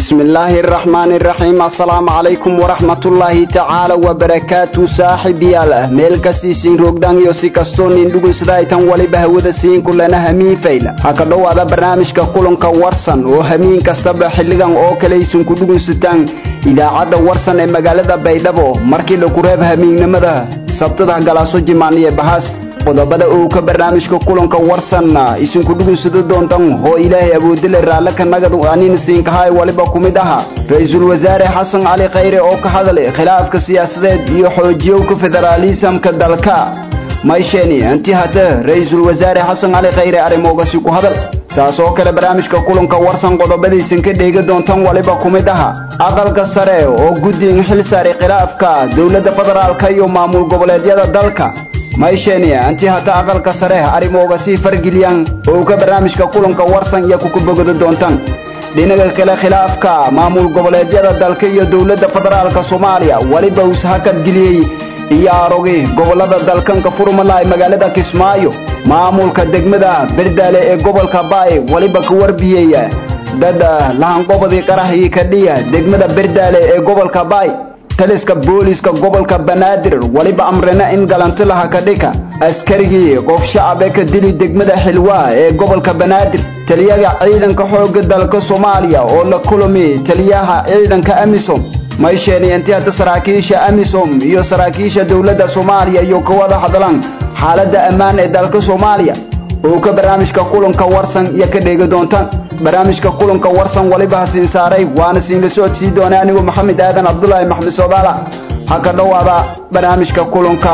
bismi illaahi araxmaani iraxiim assalaamu calaykum waraxmatullaahi tacaala wabarakaatu saaxiibyaal ah meel kasiisiin roogdaan iyo si kastoo nin dhugunsadaytan waliba hawada siin kulana hamiin fayla ha ka dhowaada barnaamijka kulanka warsan oo hamiin kastaba xilligan oo kalaysun ku dhugunsataan idaacadda warsan ee magaalada baydhabo markii laku reeb hamiignimada sabtada galaaso jimaaniye bahaas qodobada uu ka barnaamijka kulanka warsanna isinku dhugunsado doontan oo ilaahay awoodile raalle ka nagad anin siinkahay waliba ku mid aha ra-iisul wasaare xasan cali khayre oo ka hadlay khilaafka siyaasadeed iyo xoojiyowka federaalisamka dalka maysheni intii hate ra-iisul wasaare xasan cali khayre arrimoogasi ku hadal saas oo kale barnaamijka kulanka warsan qodobadiisan ka dheegi doontan waliba ku mid aha aqalka sare oo guddigan xil saaray khilaafka dowladda federaalka iyo maamul goboleedyada dalka maysheni intii hata aqalka sare arrimooga sii fargeliyaan oo ka barnaamijka kulanka warsan iyo kukubogada doontaan dhinaga kale khilaafka maamul goboleedyada dalka iyo dowladda federaalka soomaaliya weliba uus hakad geliyey iyo arogi gobolada dalkanka furmalaay magaalada kismaayo maamulka degmada berdaale ee gobolka baay weliba ka warbiyey dad lahanqobadii qaraxii kadhiya degmada berdaale ee gobolka baay taliska booliiska gobolka banaadir weliba amrina in galantilaha ka dhika askarigii qof shacab ee ka dili degmada xilwaa ee gobolka banaadir taliyaha ciidanka xoogga dalka soomaaliya oo la kulami taliyaha ciidanka amisom maysheni intii hata saraakiisha amisom iyo saraakiisha dowladda soomaaliya iyo ka wada hadlaan xaaladda ammaan ee dalka soomaaliya oo ka barnaamijka kulanka warsan iyo ka dheegi doontaan barnaamijka kulanka warsan waliba hasiin saaray waana siinla socodsii doona anigu maxamed aadan cabdulaahi maxmed soodaala ha ka dhowaada barnaamijka kulanka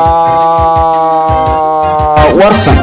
warsan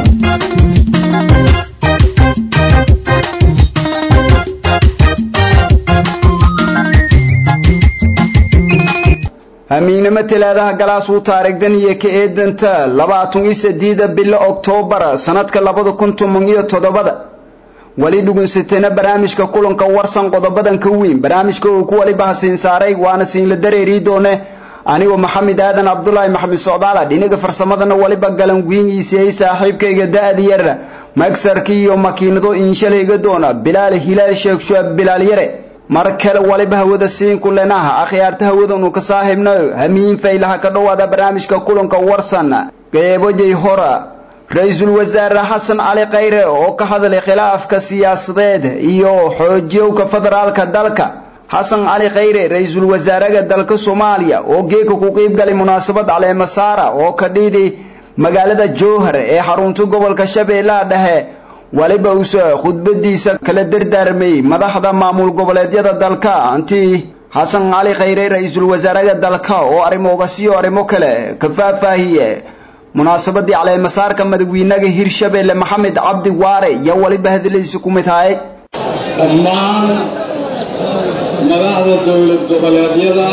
hamiignimo talaadaha galaasuu taarigdan iyo ka eedanta labaatan iyo sideeda bilo oktoobar sanadka labada kun toban iyo toddobada weli dhugunsatayna barnaamijka kulanka warsan qodobadan ka weyn barnaamijka uu ku waliba hasiin saaray waana siinla dareerii doone anigoo maxamed aadan cabdulaahi maxamed socdaala dhinaga farsamadana waliba galan wiingiisiyey saaxiibkayga da-da yar magsarkii iyo makiinado inshalayga doona bilaal hilaal sheekh shuab bilaal yare mar kale waliba hawada siin kulenaha akhyaarta hawadanu ka saaxiibnayo hamiin faylaha ka dhowaada barnaamijka kulanka warsan qeebojay hora ra-iisul wasaare xasan cali khayre oo ka hadlay khilaafka siyaasadeed iyo xoojiyowka federaalka dalka xasan cali khayre ra-iisul wasaaraha dalka soomaaliya oo geeka ku qiibgalay munaasabad caleemasaara oo ka dhiiday magaalada jowhar ee xarunta gobolka shabeellaha dhexe waliba uuse khudbadiisa kala dardaarmay madaxda maamul goboleedyada dalka intii xasan cali khayre ra-iisul wasaaraha dalka oo arrimoogasiyo arrimo kale ka faahfaahiye munaasabadii caleemasaarka madaxweynaha hirshabeelle maxamed cabdi waare iyo waliba hadlaysi ku mid haye dhammaan madaxda dowlad goboleedyada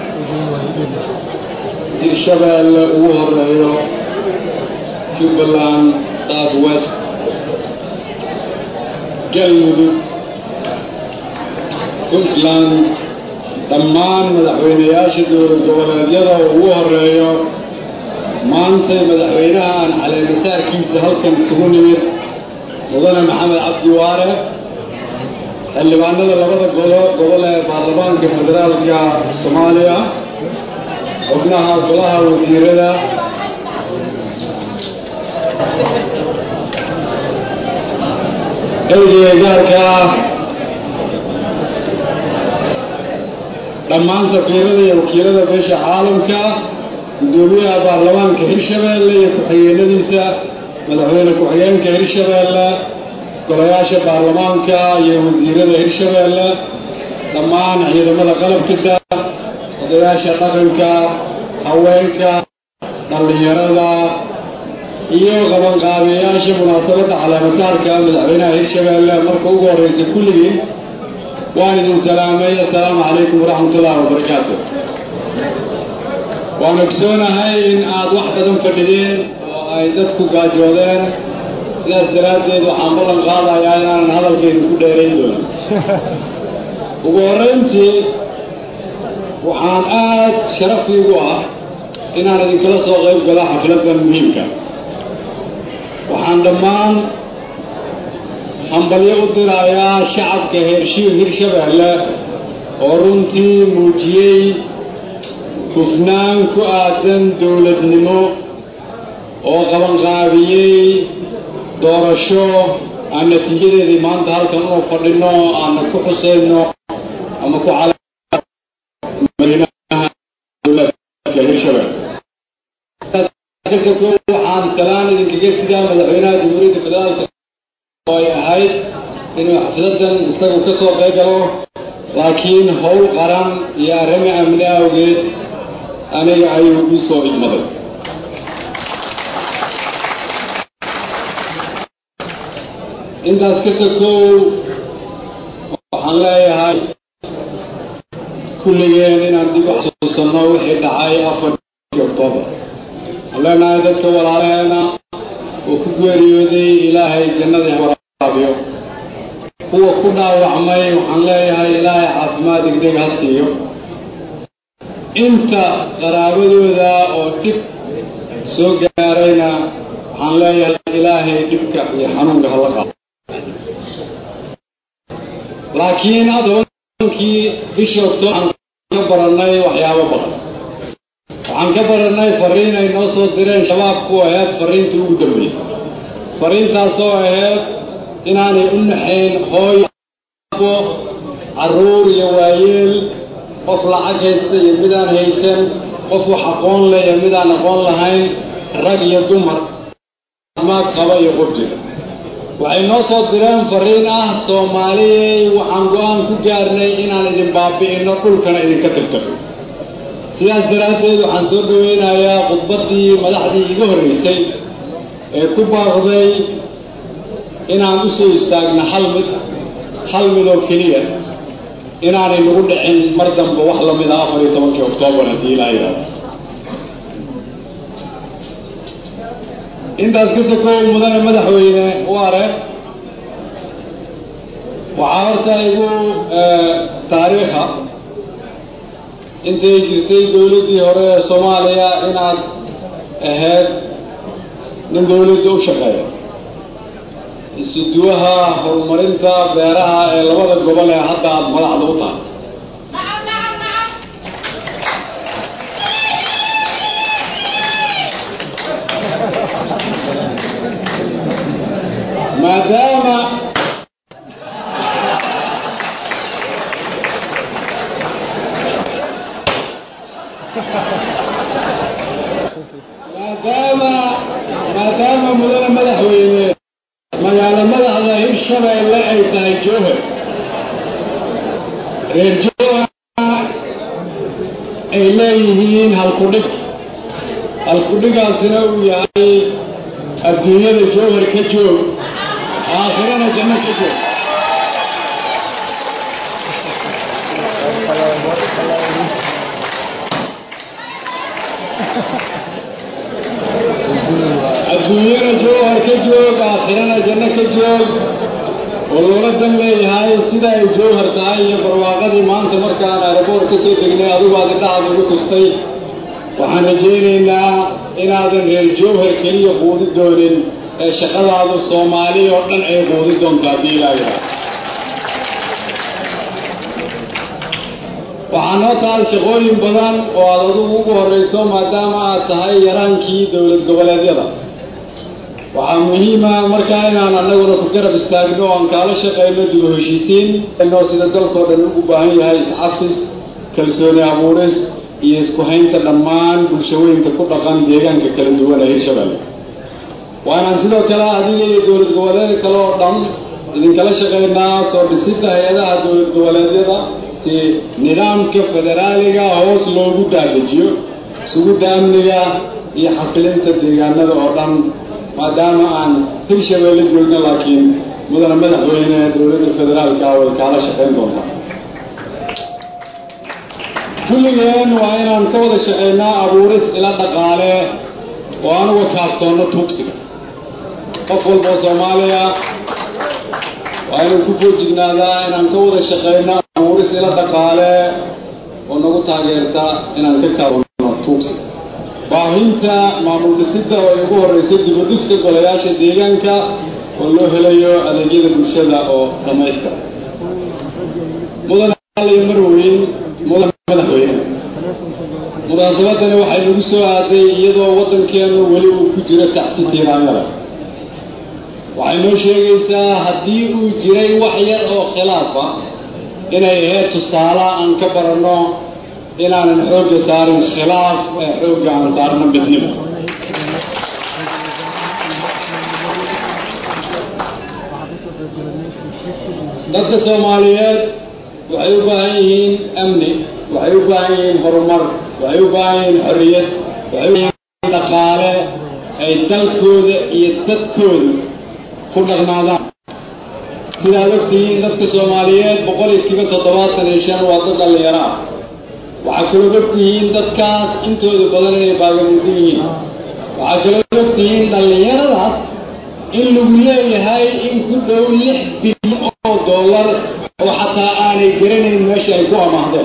hirshabeelle ugu horeeyo jubbaland south west galmudug puntland dhammaan madaxweynayaasha dowlad goboleedyada ugu horeeyo maantay madaxweynaha aan caleemasaarkiisa halkan isugu nimid mudane maxamed cabdi waare xildhibaanada labada golo gobol ee baarlamaanka federaalka soomaaliya xubnaha golaha wasiirada ergeyga gaarka ah dhammaan safiirada iyo wakiilada beesha caalamka guddoomiyaha baarlamaanka hirshabeelle iyo ku-xigeenadiisa madaxweyne ku-xigeenka hirshabeelle golayaasha baarlamaanka iyo wasiirada hirshabeelle dhammaan ciidamada qalabkisa odayaasha dhaqanka haweenka dhallinyarada iyo qabanqaabiyayaasha munaasabadda caleemasaarka madaxweynaha hirshabeelle marka ugu horreysa kulligii waan idin salaamay assalaamu calaykum waraxmatullaahi wabarakaatu waan ogsoonahay in aad wax badan fadhideen oo ay dadku gaajoodeen sidaas daraaddeed waxaan ballan qaadayaa inaanan hadalkaydu ku dheerayn doonin ugu horrayntii waxaan aad sharafiigu ah inaan idinkala soo qayb galo xafladdan muhiimka waxaan dhammaan hambalyo u dirayaa shacabka heershiil hirshabeelle oo runtii muujiyey hufnaan ku aadan dowladnimo oo qabanqaabiyey doorasho aan natiijadeedii maanta halkan unu fadhino aana ku xuseyno ama ku waxaan salaan idinkaga sidaa madaxweynaha jamhuuriyadda federaalka oo ay ahayd inuu xafladan isagu ka soo qayb galo laakiin howl qaran iyo arrimo amni awgeed aniga ayuu u soo idmaday intaas ka sokow waxaan leeyahay kulligeen inaan dib u xasuusanno wixii dhacay afarkii oktoobar waxaan leenahay dadka walaalaheena oo ku geeriyooday ilaahay jannadii waraabiyo kuwa ku dhaawacmay waxaan leeyahay ilaahay caafimaad degdeg ha siiyo inta qaraabadooda oo dhib soo gaarayna waxaan leeyahay ilaahay dhibka iyo xanuunka hala qaado laakiin adonkii bishii oktoobar waxaan ka barannay waxyaabo badan waxaan ka barannay fariin ay noo soo direen shabaabku ahayd fariintii ugu dambaysay fariintaasoo ahayd inaanay u naxayn hooy abo carruur iyo waayeel qof lacag haysta iyo midaan haysan qof wax aqoon leh iyo midaan aqoon lahayn rag iyo dumar maad qaba iyo qof jira waxay noo soo direen fariin ah soomaaliyey waxaan go-aan ku gaarnay inaan idin baabi'inno dhulkana idinka tirtirno sidaas daraaddeed waxaan soo dhoweynayaa khudbaddii madaxdii iga horraysay ee ku baaqday inaan u soo istaagno hal mid hal mid oo keliya inaanay nagu dhicin mar damba wax la mid a afar iyo tobankii oktoobar haddii ilaa yidhaahdo intaas ka sokow mudane madaxweyne waare waxaa horta igu taariikha intay jirtay dowladdii hore ee soomaaliya inaad ahayd nin dowladda u shaqeeya isuduwaha horumarinta beeraha ee labada gobol ee hadda aada madaxda u tahay maadaama maadaama maadaama mudane madaxweyne magaalo madaxda hirshabeelle ay tahay jowhar reer jowhar ay leeyihiin halkudhig halkudhigaasina uu yahay adduunyada jowhar ka joog aakhirana janno ka joog adduunyana jowhar ka joog aakhirana janno ka joog oo loola dan leeyahay sida ay jowhar tahay iyo barwaaqadii maanta markaan aeroboort ka soo degnay adigu aad indhahaada igu tustay waxaan rajaynaynaa inaadan reer jowhar keliya quudi doonin ee shaqadaadu soomaali oo dhan ay quudi doonto haddii ilaayaha waxaa noo tahay shaqooyin badan oo aad adigu ugu horrayso maadaama aad tahay yaraankii dowlad goboleedyada waxaa muhiima markaa inaan annaguna ku garab istaagno o aan kaala shaqayno dib u heshiisiin noo sida dalkoo dhan ugu baahan yahay iscafis kalsooni abuuris iyo isku haynta dhammaan bulshooyinka ku dhaqan deegaanka kala duwan ee hirshabelle waa inaan sidoo kale adiga iyo dowlad goboleed kale oo dhan idinkala shaqaynaa soo dhisidda hay-adaha dowlad goboleedyada si nidaamka federaaliga hoos loogu daadejiyo sugidda amniga iyo xasilinta deegaanada oo dhan maadaama aan hirshabelle joogno laakiin mudane madaxweyne dowladda federaalka way kaala shaqayn doontaa kulligeen waa inaan ka wada shaqaynaa abuuris ila dhaqaale oo aan uga kaaftoonno tuugsiga qof walboo soomaaliya waa inuu ku foojignaadaa inaan ka wada shaqayno abuuris ila dhaqaale oo nagu taageerta inaan ka kaaftoonno tuugsiga baahinta maamul dhisidda oo ay ugu horrayso dibadhiska golayaasha deegaanka oo loo helayo adeegyada bulshada oo dhammaystira mudane aliyo marweyn munaasabadani waxay nagu soo aaday iyadoo waddankeennu weli uu ku jiro tacsi tiiraanyada waxay noo sheegaysaa haddii uu jiray wax yar oo khilaafa inay ahayd tusaale aan ka baranno inaanan xoogga saarin khilaaf ee xoogga aan saarno midnimo dadka soomaaliyeed waxay u baahan yihiin amni waxay u baahan yihiin horumar waxay u baahan yihiin xorriyad waxay u baahan yihiin dhaqaale ay dalkooda iyo dadkooda ku dhaqnaadaan sidaad ogtihiin dadka soomaaliyeed boqolkiiba toddobaatan iyo shan waa dad dhallinyaro ah waxaa kaloo ogtihiin dadkaas intooda badan inay baagamudan yihiin waxaa kaloo ogtihiin dhallinyaradaas in lagu leeyahay in ku dhow lix bilyan oo dollar oo xataa aanay garanayn meesha ay ku amaahdeen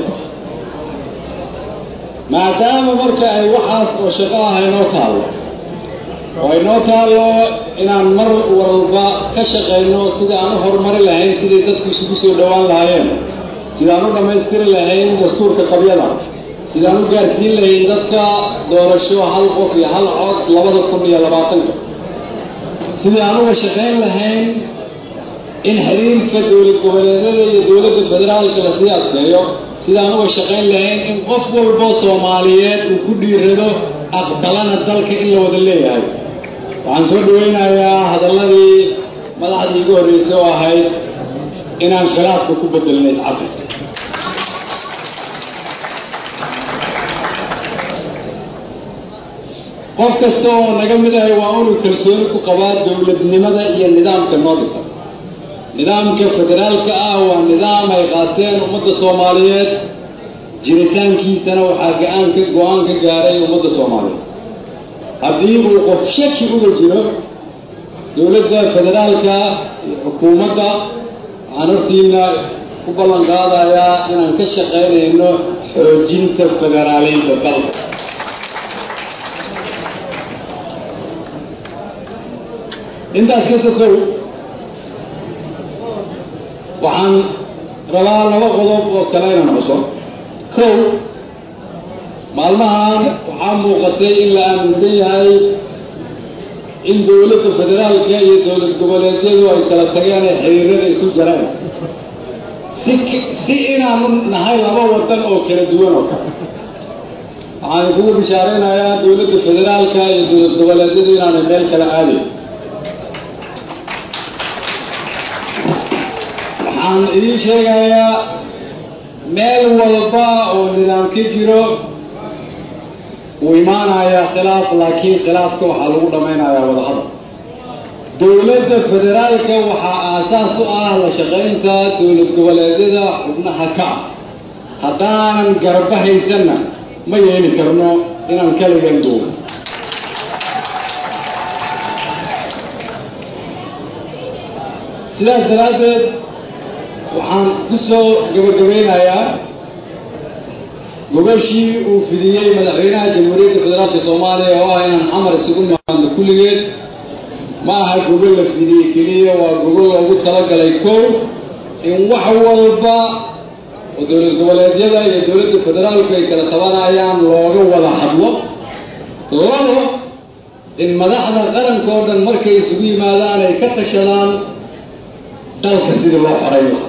maadaama marka ay waxaas oo shaqo ah inoo taallo oo inoo taallo inaan mar walba ka shaqayno sidai aan u horumari lahayn siday dadku isugu soo dhowaan lahaayeen sidaan u dhammaystiri lahayn dastuurka qabyada sidaan u gaarsiin lahayn dadka doorasho hal qof iyo hal cod labada kun iyo labaatanka sidii aan uga shaqayn lahayn in xiriirka dowlad goboleedyada iyo dowladda federaalka lasii adkeeyo sidaan uga shaqayn lahayn in qof walbo soomaaliyeed uu ku dhiirado aqbalana dalka in la wada leeyahay waxaan soo dhawaynayaa hadalladii madaxdii igu horreysay oo ahayd inaan khilaafka ku bedelna iscafis qof kasta oo naga mid ahay waa inuu kalsooni ku qabaa dowladnimada iyo nidaamka noo dhisan nidaamka federaalka ah waa nidaam ay qaateen ummadda soomaaliyeed jiritaankiisana waxaa ga-aanka go-aan ka gaaray ummadda soomaaliyeed haddii uu qof shaki uga jiro dowladda federaalka iyo xukuumadda waxaan hortiina ku ballan qaadayaa inaan ka shaqaynayno xoojinta federaaleynta dalka intaas ka sokow waxaan rabaa laba qodob oo kale inaan xuso kow maalmahan waxaa muuqatay in la aaminsan yahay in dowladda federaalka iyo dowlad goboleedyadu ay kala tageen ee xiriirada isu jareen si si inaanu nahay laba wadan oo kala duwan oo kale waxaan kugu bishaaraynayaa dowladda federaalka iyo dowlad goboleedyadu inaanay meel kala aadayn waxaan idiin sheegayaa meel walba oo nidaam ka jiro wuu imaanayaa khilaaf laakiin khilaafka waxaa lagu dhammaynayaa wadahadal dowladda federaalka waxaa aasaas u ah la shaqaynta dowlad goboleedyada xubnaha ka ah haddaanan garba haysanna ma yeeli karno inaan kaligan duubo sidaas daraaddeed waxaan ku soo gabagabaynayaa gogashii uu fidiyey madaxweynaha jamhuuriyadda federaalka soomaaliya oo ah inaan xamar isugu nimaadno kulligeed ma aha gogol la fidiyey keliya waa gogol loogu talagalay kow in wax walba oo dowlad goboleedyada iyo dowladda federaalku ay kala tabanayaan looga wada hadlo labo in madaxda qaranka oo dhan markay isugu yimaadaan ay ka tashadaan dalka sidii loo xoray lahaa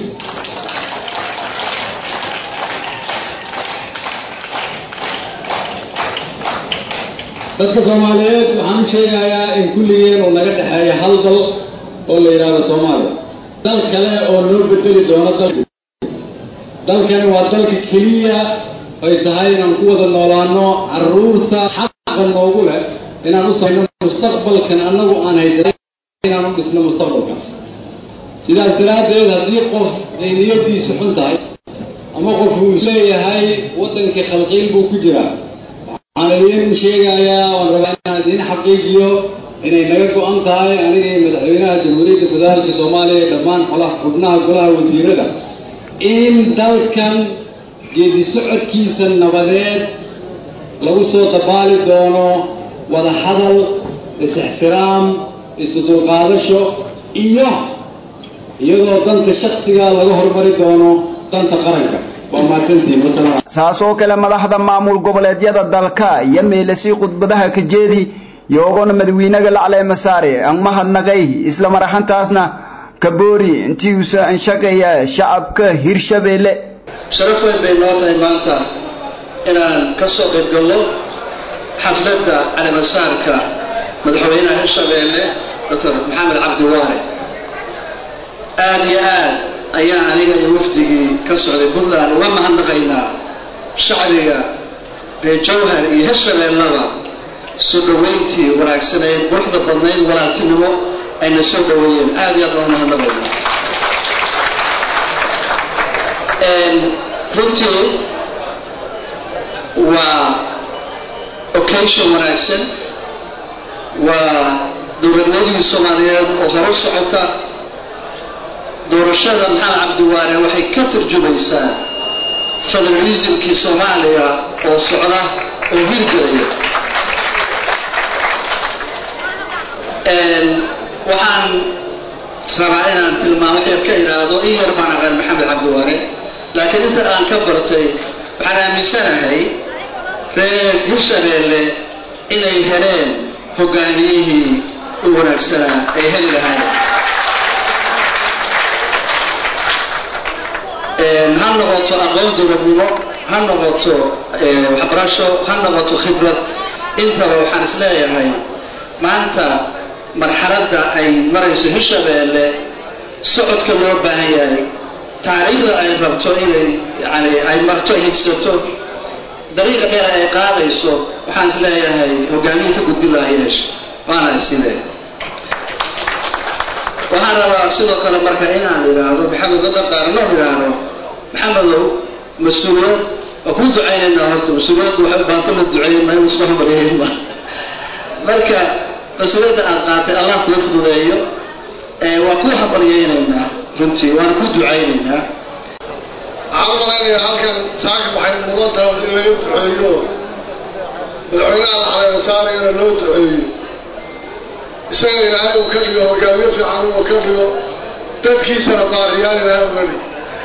dadka soomaaliyeed waxaan u sheegayaa in kulligeen uu naga dhexeeya hal dal oo la yidhaahdo soomaaliya dal kale oo noo bedeli doono dal dalkani waa dalka keliya ay tahay inaan ku wada noolaano caruurta xaqa noogu leh inaan u samayno mustaqbalkan annagu aan haysan inaan u dhisno mustaqbalkan sidaas daraaddeed haddii qof ay niyadiisu xun tahay ama qof uu isleeyahay waddankii khalqiil buu ku jiraa waxaan idiin sheegayaa waan rabaa inaan idiin xaqiijiyo inay naga go-an tahay aniga iyo madaxweynaha jamhuuriyadda federaalka soomaaliya ee dhammaan xolaha xubnaha golaha wasiirada in dalkan geedi socodkiisa nabadeed lagu soo dabaali doono wada hadal is-ixtiraam isu dulqaadasho iyo iyadoo danta shaksiga laga hormari doono danta qaranka waa mahadsantihiin wasalaam saas oo kale madaxda maamul goboleedyada dalka iyo meelasii khudbadaha ka jeedi yoogona madawiinaga lacleema saare aan mahadnaqay isla maraxantaasna kaboori intii uusa anshaqaya shacabka hirshabeelle sharaf weyn bay noo tahay maanta inaan ka soo qayb galno xafladda calimasaarka madaxweynaha hirshabeelle doctor maxamed cabdi waare aada iyo aad ayaan aniga iyo wafdigii ka socday puntland uga mahadnaqaynaa shacbiga reer jawhar iyo hirshabeellaba soo dhoweyntii wanaagsaneyd quruxda badnayd walaaltinimo ayna soo dhoweeyeen aada iyo aad baan umahadnaqaynaa runtii waa occasion wanaagsan waa dowladnimadii soomaaliyeed oo horo socota doorashada maxamed cabdiwaare waxay ka tarjumaysaa federalismkii soomaaliya oo socda oo hirgelaya waxaan rabaa inaan tilmaamo wax yar ka idhaahdo in yar baan aqaan maxamed cabdiwaare laakiin inta aan ka bartay waxaan aaminsanahay reer hirshabeelle inay heleen hogaamiyihii u wanaagsanaa ay heli lahaayeen ha noqoto aqoon dowladnimo ha noqoto waxbarasho ha noqoto khibrad intaba waxaan is leeyahay maanta marxaladda ay marayso hirshabeelle socodka loo baahan yahay taariikhda ay rabto inay yani ay marto ay higsato dariiqa dheer ay qaadayso waxaan is leeyahay hogaamiye ka gudbin laha yeesha waana isile waxaan rabaa sidoo kale marka inaan idhaahdo maxamed dadar qaaranood idhaahdo maxamedow mas-uuliyad waa kuu ducaynaynaa horta mas-uuliyaddu waxay baanta la duceeyey ma in isku hambalyeyn ma marka mas-uuliyadda aad qaatay allah kuu fududeeyo waa kuu hambalyeynaynaa runtii waana ku ducaynaynaa waxaan malaynayaa halkan saaka waxay mudan tahay in laga duceeyo madaxweynaha laxaleema saarayana loo duceeyo isaga ilaahay uu ka dhigo hogaamiye fiican uu ka dhigo dadkiisana baariyaan ilaahay uga dhig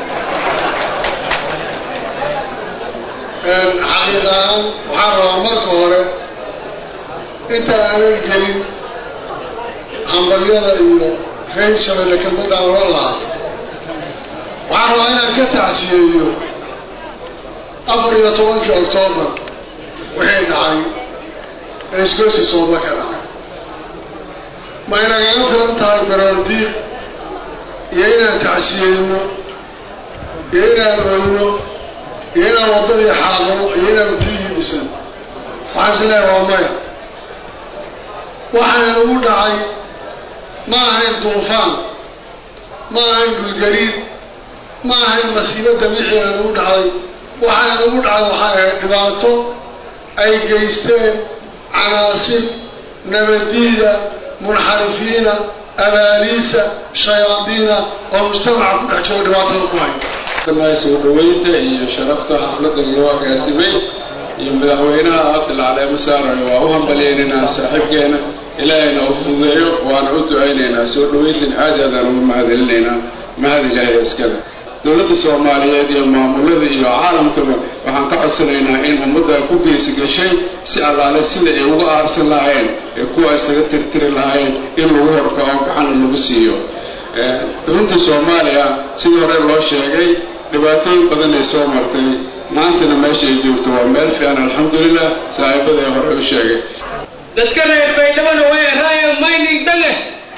xaqiiq ahaan waxaan rabaa marka hore inta aanan gelin hambalyada iyo reer shabeelle kelmadaan oran lahaa waxaan rabaa inaan ka tacsiyeeyo afar iyo tobankii oktoobar wixii dhacay ee isgoysi sooba ka dhacay ma inagaga filan tahay baroordiiq iyo inaan tacsiyeyno iyo inaan oyno iyo inaan waddadii xaaqno iyo inaan tiigii dhisan waxaan is leeyahay waa maya waxaan ugu dhacay ma ahayn duufaan ma ahayn dhulgariid ma ahayn masiibo dabiici aan ugu dhacday waxaan ugu dhacday waxay ahayd dhibaato ay geysteen canaasib nabadiida munxarifiina abaaliisa shayaadiina oo mujtamaca ku dhex jiro dhibaatada ku hay soo dhaweynta iyo sharafta xafladda loo agaasimay iyo madaxweynaha abdil caleemo saarayo waa u hambalyeynanaa saaxiibkeena ilaahayna u fududeeyo waana u ducaynaynaa soo dhaweyntan aad aadaan uga mahadcelinaynaa mahad ilaahay iskale dowladda soomaaliyeed iyo maamulada iyo caalamkaba waxaan ka codsanaynaa in ummadda ku geysi gashay si allaale sida ay uga aarsan lahaayeen ee kuwa isaga tirtiri lahaayeen in lagu horkaco gacana lagu siiyo runtii soomaaliya sidii hore loo sheegay dhibaatooyin badan ay soo martay maantana meesha ay joogto waa meel fiican alxamdulilah saaxiibada ee hore u sheegay dadka reer baydhabana way raayo mining dange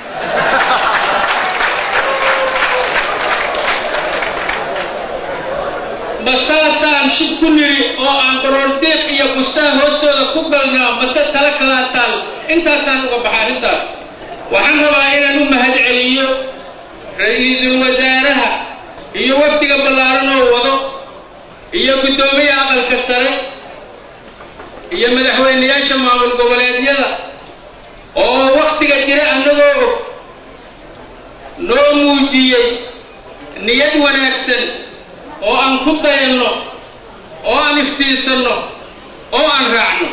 basaasaan shib ku niri oo aan baroordiiq iyo bustaan hoostooda ku galnaa mase tala kalaa taal intaasaan uga baxa arrintaas waxaan rabaa inaan u mahad celiyo ra-iisul wasaaraha iyo wafdiga ballaaran oo wado iyo guddoomiya aqalka sare iyo madaxweynayaasha maamul goboleedyada oo wakhtiga jira annagoo og noo muujiyey niyad wanaagsan oo aan ku dayanno oo aan iftiinsanno oo aan raacno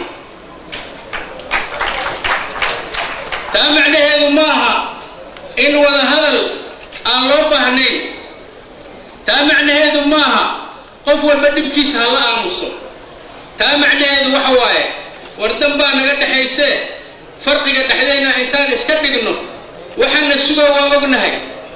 taa macnaheedu ma aha in wada hadal aan loo baahnayn taa macnaheedu ma aha qof walba dhibkiisa ha la aamuso taa macnaheedu waxa waaye wardan baa naga dhexaysee farqiga dhexdeenna intaan iska dhigno waxaana suga waa ognahay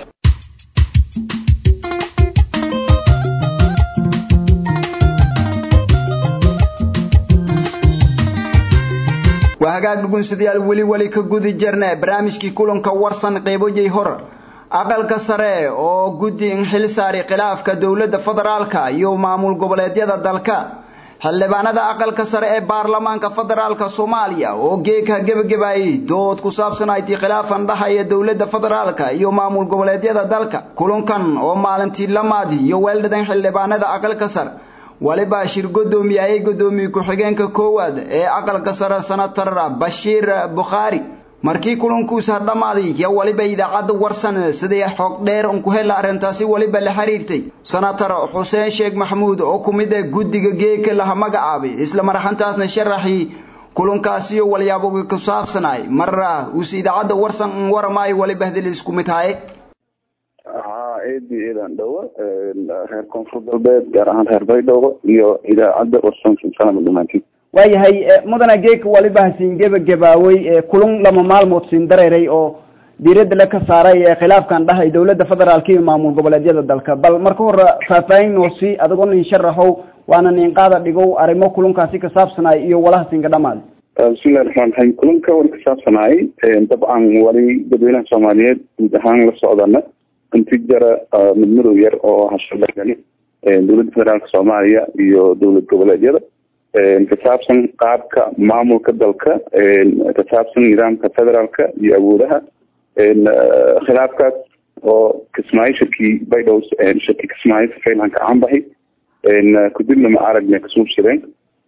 waa hagaag dhugunsidayaal weli weli ka gudi jirne barnaamijkii kulanka warsan qeybojay hor aqalka sare oo guddi in xil saari khilaafka dowladda federaalka iyo maamul goboleedyada dalka xildhibaanada aqalka sare ee baarlamaanka federaalka soomaaliya oo geegha gebagabaayay dood ku saabsan aytii khilaafan dhahaya dowladda federaalka iyo maamul goboleedyada dalka kulankan oo maalintii lamaadi iyo weeldhadan xildhibaanada aqalka sare waliba shir godoomiye ayay godoomiye ku-xigeenka koowaad ee aqalka sare senator bashiir bukhaari markii kulankuusa dhammaaday yo waliba idaacadda warsan sidii xog dheer un ku hela arrintaasi waliba la xiriirtay senator xuseen sheekh maxamuud oo ku mid ah guddiga geeka laha magacaabay isla marxantaasna sharaxii kulankaasiyo walyaaboga ku saabsanaay marra uuse idaacadda warsan un waramaayo waliba hadii la isku mid haye haa eedi eedan dhowo reer koonfur galbeed gaar ahaan reer baydhabo iyo idaacadda warsan sanama dhamaantiin waayahay mudana geeka waliba hasiin gebagabaawey kulan lama maalmood siin dareeray oo diiradda la ka saaray khilaafkan dhahay dowladda federaalka iyo maamul goboleedyada dalka bal marka hore faahfaahin noo sii adigoo nin sharaxow waana nin qaada dhigow arrimo kulankaasi ka saabsanaay iyo walaha siinka dhamaad bismillahi raxmaan raxiim kulanka wali ka saabsanaay dabcan wali dadweynaha soomaaliyeed guud ahaan la socdana inti jara mid madow yar oo hashabeegani dowladda federaalka soomaaliya iyo dowlad goboleedyada ka saabsan qaabka maamulka dalka ka saabsan nidaamka federaalka iyo awoodaha khilaafkaas oo kismaayo shirkii baydhow shirkii kismaayo safaylan ka canbaxay kadibna ma aragna kasuubsadeen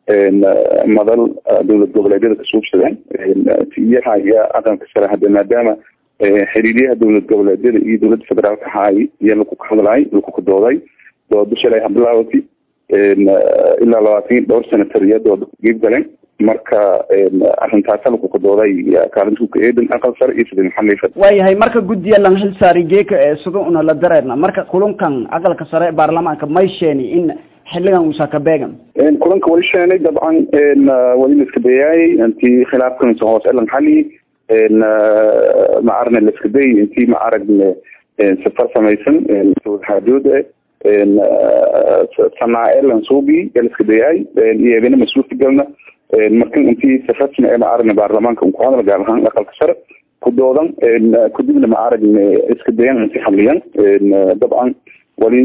madal dowlad goboleedyada kasuubsadeen iyaha iyo aqalka sare hadde maadaama xiriiryaha dowlad goboleedyada iyo dowladda federaalka ahaay iyo laku ka hadlaay laku ka dooday doodo shalay habilaawati ilaa labaatan dhowr senator iyo dooda ku geeb galeen marka arrintaasa laku ka dooday kaalinta ka eedan aqal sare iyo sida maxamed waayahay marka guddiya lan xil saari geeka ee sida una la dareerna marka kulankan aqalka sare baarlamaanka may sheeni in xiligan uusa ka beegan kulanka wali sheenay dabcan wali la iska dayaayay intii khilaafkan hoos elan xali ma aragna laskaday intii ma aragne safar samaysan xaadood sanaae lansuubi laska dayaay iyagana mas-uulka galna markan intii safartina ee ma aragna baarlamaanka un ku hadla gaar ahaan aqalka sare ku doodan kadibna ma aragne iska dayan inti hadliyan dabcan wali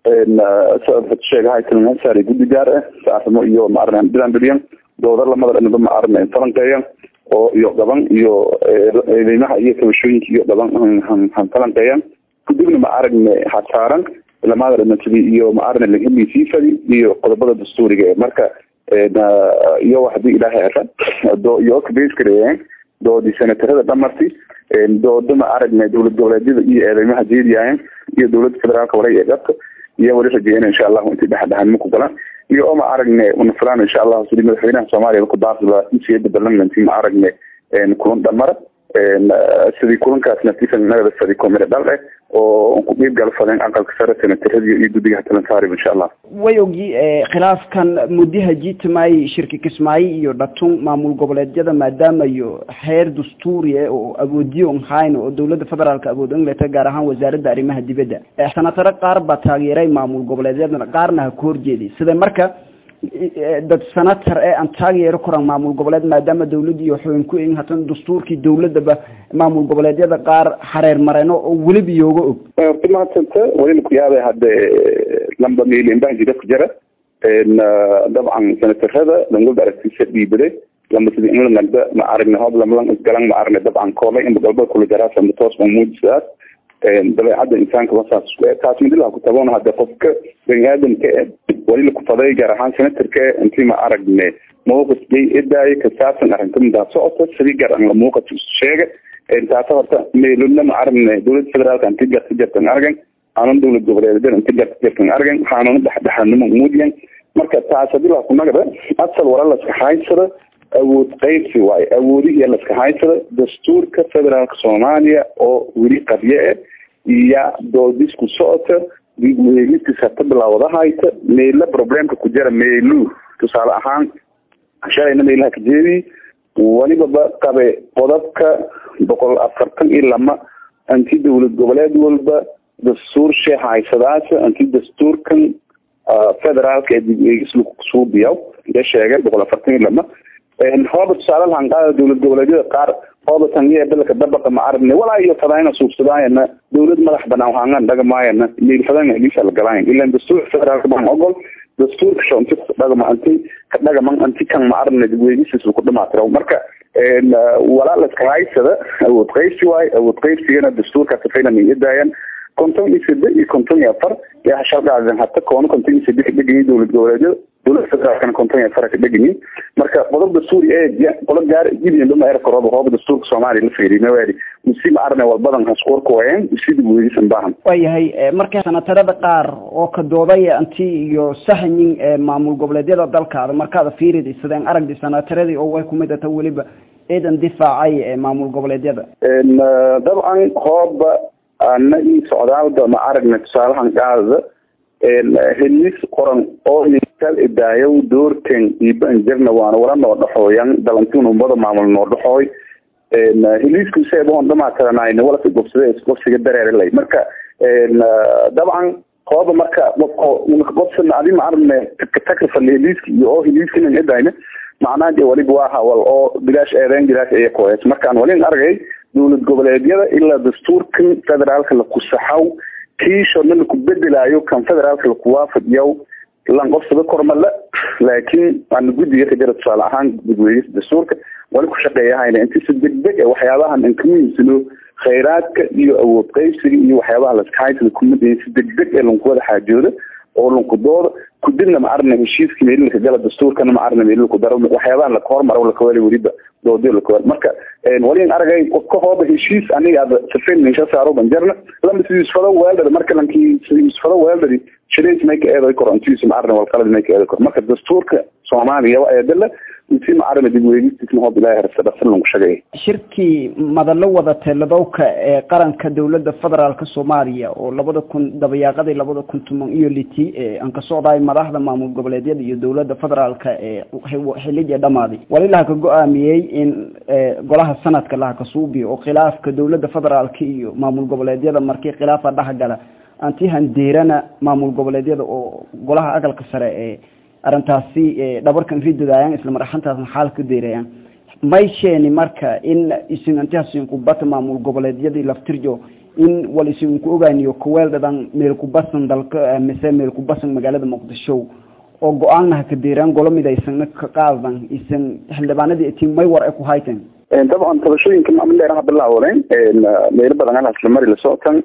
sheegahay tilmaansaari guddi gaar ah saarimo iyo ma aragna bidan biliyan dooda lamada dhanaba ma aragna falanqeeyan oo iyo dhaban iyo eedeymaha iyo kabashooyinka iyo dhaban han falanqeeyan kadibna ma aragne hasaaran lamada dhamatadi iyo ma aragna laheliisiifadi iyo qodobada dastuuriga marka iyo hadii ilaahay ara do iyo kabeskareeyeen doodii senatarada dhamarti dooda ma aragna dowlad goboleedyada iyo eedeymaha jeediyayen iyo dowladda federaalka wala ee dhabka iyo wali rajeeyana insha allahu intii dhexdhexaanimo ku galaan iyo oo ma aragne una filaan insha allahu sidii madaxweynaha soomaaliya ku daafila insiyada baarlamentii ma aragne kulan dhamara sidii kulankaas natiisan nagada fadi komire dhal eh oo ku dhiib galfadeen aqalka sare senataradiyo iyo guddiga talansaarib insha allah way ogi khilaafkan muddaha jiitamay shirki kismaayo iyo dhatun maamul goboleedyada maadaama iyo heer dastuuriya oo awoodiyo un hayn oo dowladda federaalka awood ingleta gaar ahaan wasaaradda arrimaha dibadda senataro qaar baa taageeray maamul goboleedyadana qaarna ha ku horjeeday sida marka dad senator ee aan taageero koran maamul goboleed maadaama dawladda iyo xubin ku egin hatan dastuurkii dawladaba maamul goboleedyada qaar xareer mareeno oo weliba iyooga og horta mahadsanta walina ku yaabay hadde lamba meelinbahan jida ku jira dabcan senatarada langolda aragtiisa dhiibade lamba sida in la nagda ma aragna hob lamlan isgalan ma aragna dabcan koolay inba galba kula jaraasa toos ma muujisaas dabeecadda insaanka wasaas taas midilaha ku taboona hadde qofka bani aadamka e walila kufaday gaar ahaan senatarka e intii ma aragne mawqif jay edaayo ka saabsan arrinta midaa socota sidii gaar an la muuqat sheega taasa horta meelona ma aragne dowladda federaalka inti garta jartan argan aanan dowlad goboleedyada inti garta jartan argan haanana dhexdhexaanimo muudiyan marka taas hadii laa ku nagda asal wala laska haysada awood qaybsi waayo awoodihii laska haysada dastuurka federaalka soomaaliya oo weli qabye e iyo doodis ku socota meelistiis hata bilaawada hayta meela problemka ku jira meelu tusaale ahaan shalayna meelaha ka jeedi walibaba qabe qodobka boqol afartan iyo lama anti dowlad goboleed walba dastuur sheekh haysadaasa anti dastuurkan federaalka ee dib eegis lagu suubiyaw ya sheegay boqol afartan iyo lama hooba tusaale lahan qaada dowlad goboleedyada qaar hooba tangiya dalka dabaqa ma aragna walaa iyo fadaayna suubsadaayana dowlad madax banaan waxaan dhagamaayana meel fadaan heliisa la galaayan ilaan dastuurka federaalka baan ogol dastuurka shonti dhagama anti ka dhagaman anti kan ma aragna dib eegisiis lagu dhamaatiro marka walaa laska haysada awood qaybsi waayo awood qaybsigana dastuurkaas faylan ay idaayan konton iyo sade iyo konton iyo afar yaa shalqaadan hata koono konton iyo sade ka dheganyihin dowlad goboleedyada dowlada federaalkana konton iyo afar ka dheganyihin marka qodob dastuuri ee qola gaar gibiyan dhama era korooba hooba dastuurka soomaaliya la fiiriy mawaadi misi ma arne walbadan hasqoorka waayeen sida weedisan baahan waayahay marka sanatarada qaar oo ka doodaya anti iyo saxnin maamul goboleedyada dalkaada markaada fiirida sideen aragdi sanataradii oo way kumid ata weliba ciidan difaacay maamul goboleedyada dabcan hooba ana io socdaalda ma aragna tusaalahan qaadada helis qoran oo kal idaayow doorten iban jirna waana wala noo dhaxooyan dalantin ummada maamul noo dhaxooy heliisku seeboon dhamaatiranayna wala si gobsada gobsiga dareerelay marka dabcan hooba marka gobsana adi ma aragna takrifal heliiski iyo oo heliiskina idayna macnaha dee waliba waa hawal oo bilaash eedeen bilaash aya koes markaan walin argay dowlad goboleedyada ilaa dastuurkan federaalka lakusaxaw kiishona laku bedelaayo kan federaalka lakuwaafadiyaw lan qofsada kormale laakiin waana guddiga ka jira tusaale ahaan gudweynis dastuurka wali ku shaqeeyahayna inti si degdeg a waxyaabahan an ka muhiimsano khayraadka iyo awood qaybsiga iyo waxyaabaha laskahaysada kumada si degdeg ee lanku wada xaajooda oo lanku dooda kudibna ma arna heshiiska meelilka gala dastuurkana ma arna meelilku daro waxyaabaha laka hormaro lakawali weliba doodiyo lakawali marka walin aragay ka hooba heshiis aniga ada safin insha saaro banjarna lama sidisfado weeldari marka lanki sidisfado weeldari shirays may ka eeday koro intiisa ma arna walqalad may ka eeday koro marka dastuurka soomaaliya waa eedala intii ma arna dib weegistisna hoob ilaahi harsa dhaqsan lagu shaqeeyay shirkii madallo wada teeladowka ee qaranka dowladda federaalka soomaaliya oo labada kun dabayaaqadii labada kun toban iyo liti aan ka socdaay madaxda maamul goboleedyada iyo dowladda federaalka ee xilligii dhamaaday wali laha ka go-aamiyey in golaha sanadka laha ka suubiyo oo khilaafka dowladda federaalka iyo maamul goboleedyada markii khilaafa dhexgala anti handeerana maamul goboleedyada oo golaha aqalka sare ee arrintaasi dhabarkan ridadaayaan isla maraxantaasna xaal ka deerayaan may sheeni marka in isin antihasin kubata maamul goboleedyadii laftirjo in wal isin ku ogaaniyo kuweeldhadan meel kubasan dalka mise meel kubasan magaalada muqdisho oo go-aannaha ka deeraan golo midaysan ka qaadan isan xildhibaanadii itiin may war ay ku hayteen dabcan tabashooyinka maamildheeraha bilaawaleen meelo badan halhaas la mari la socotan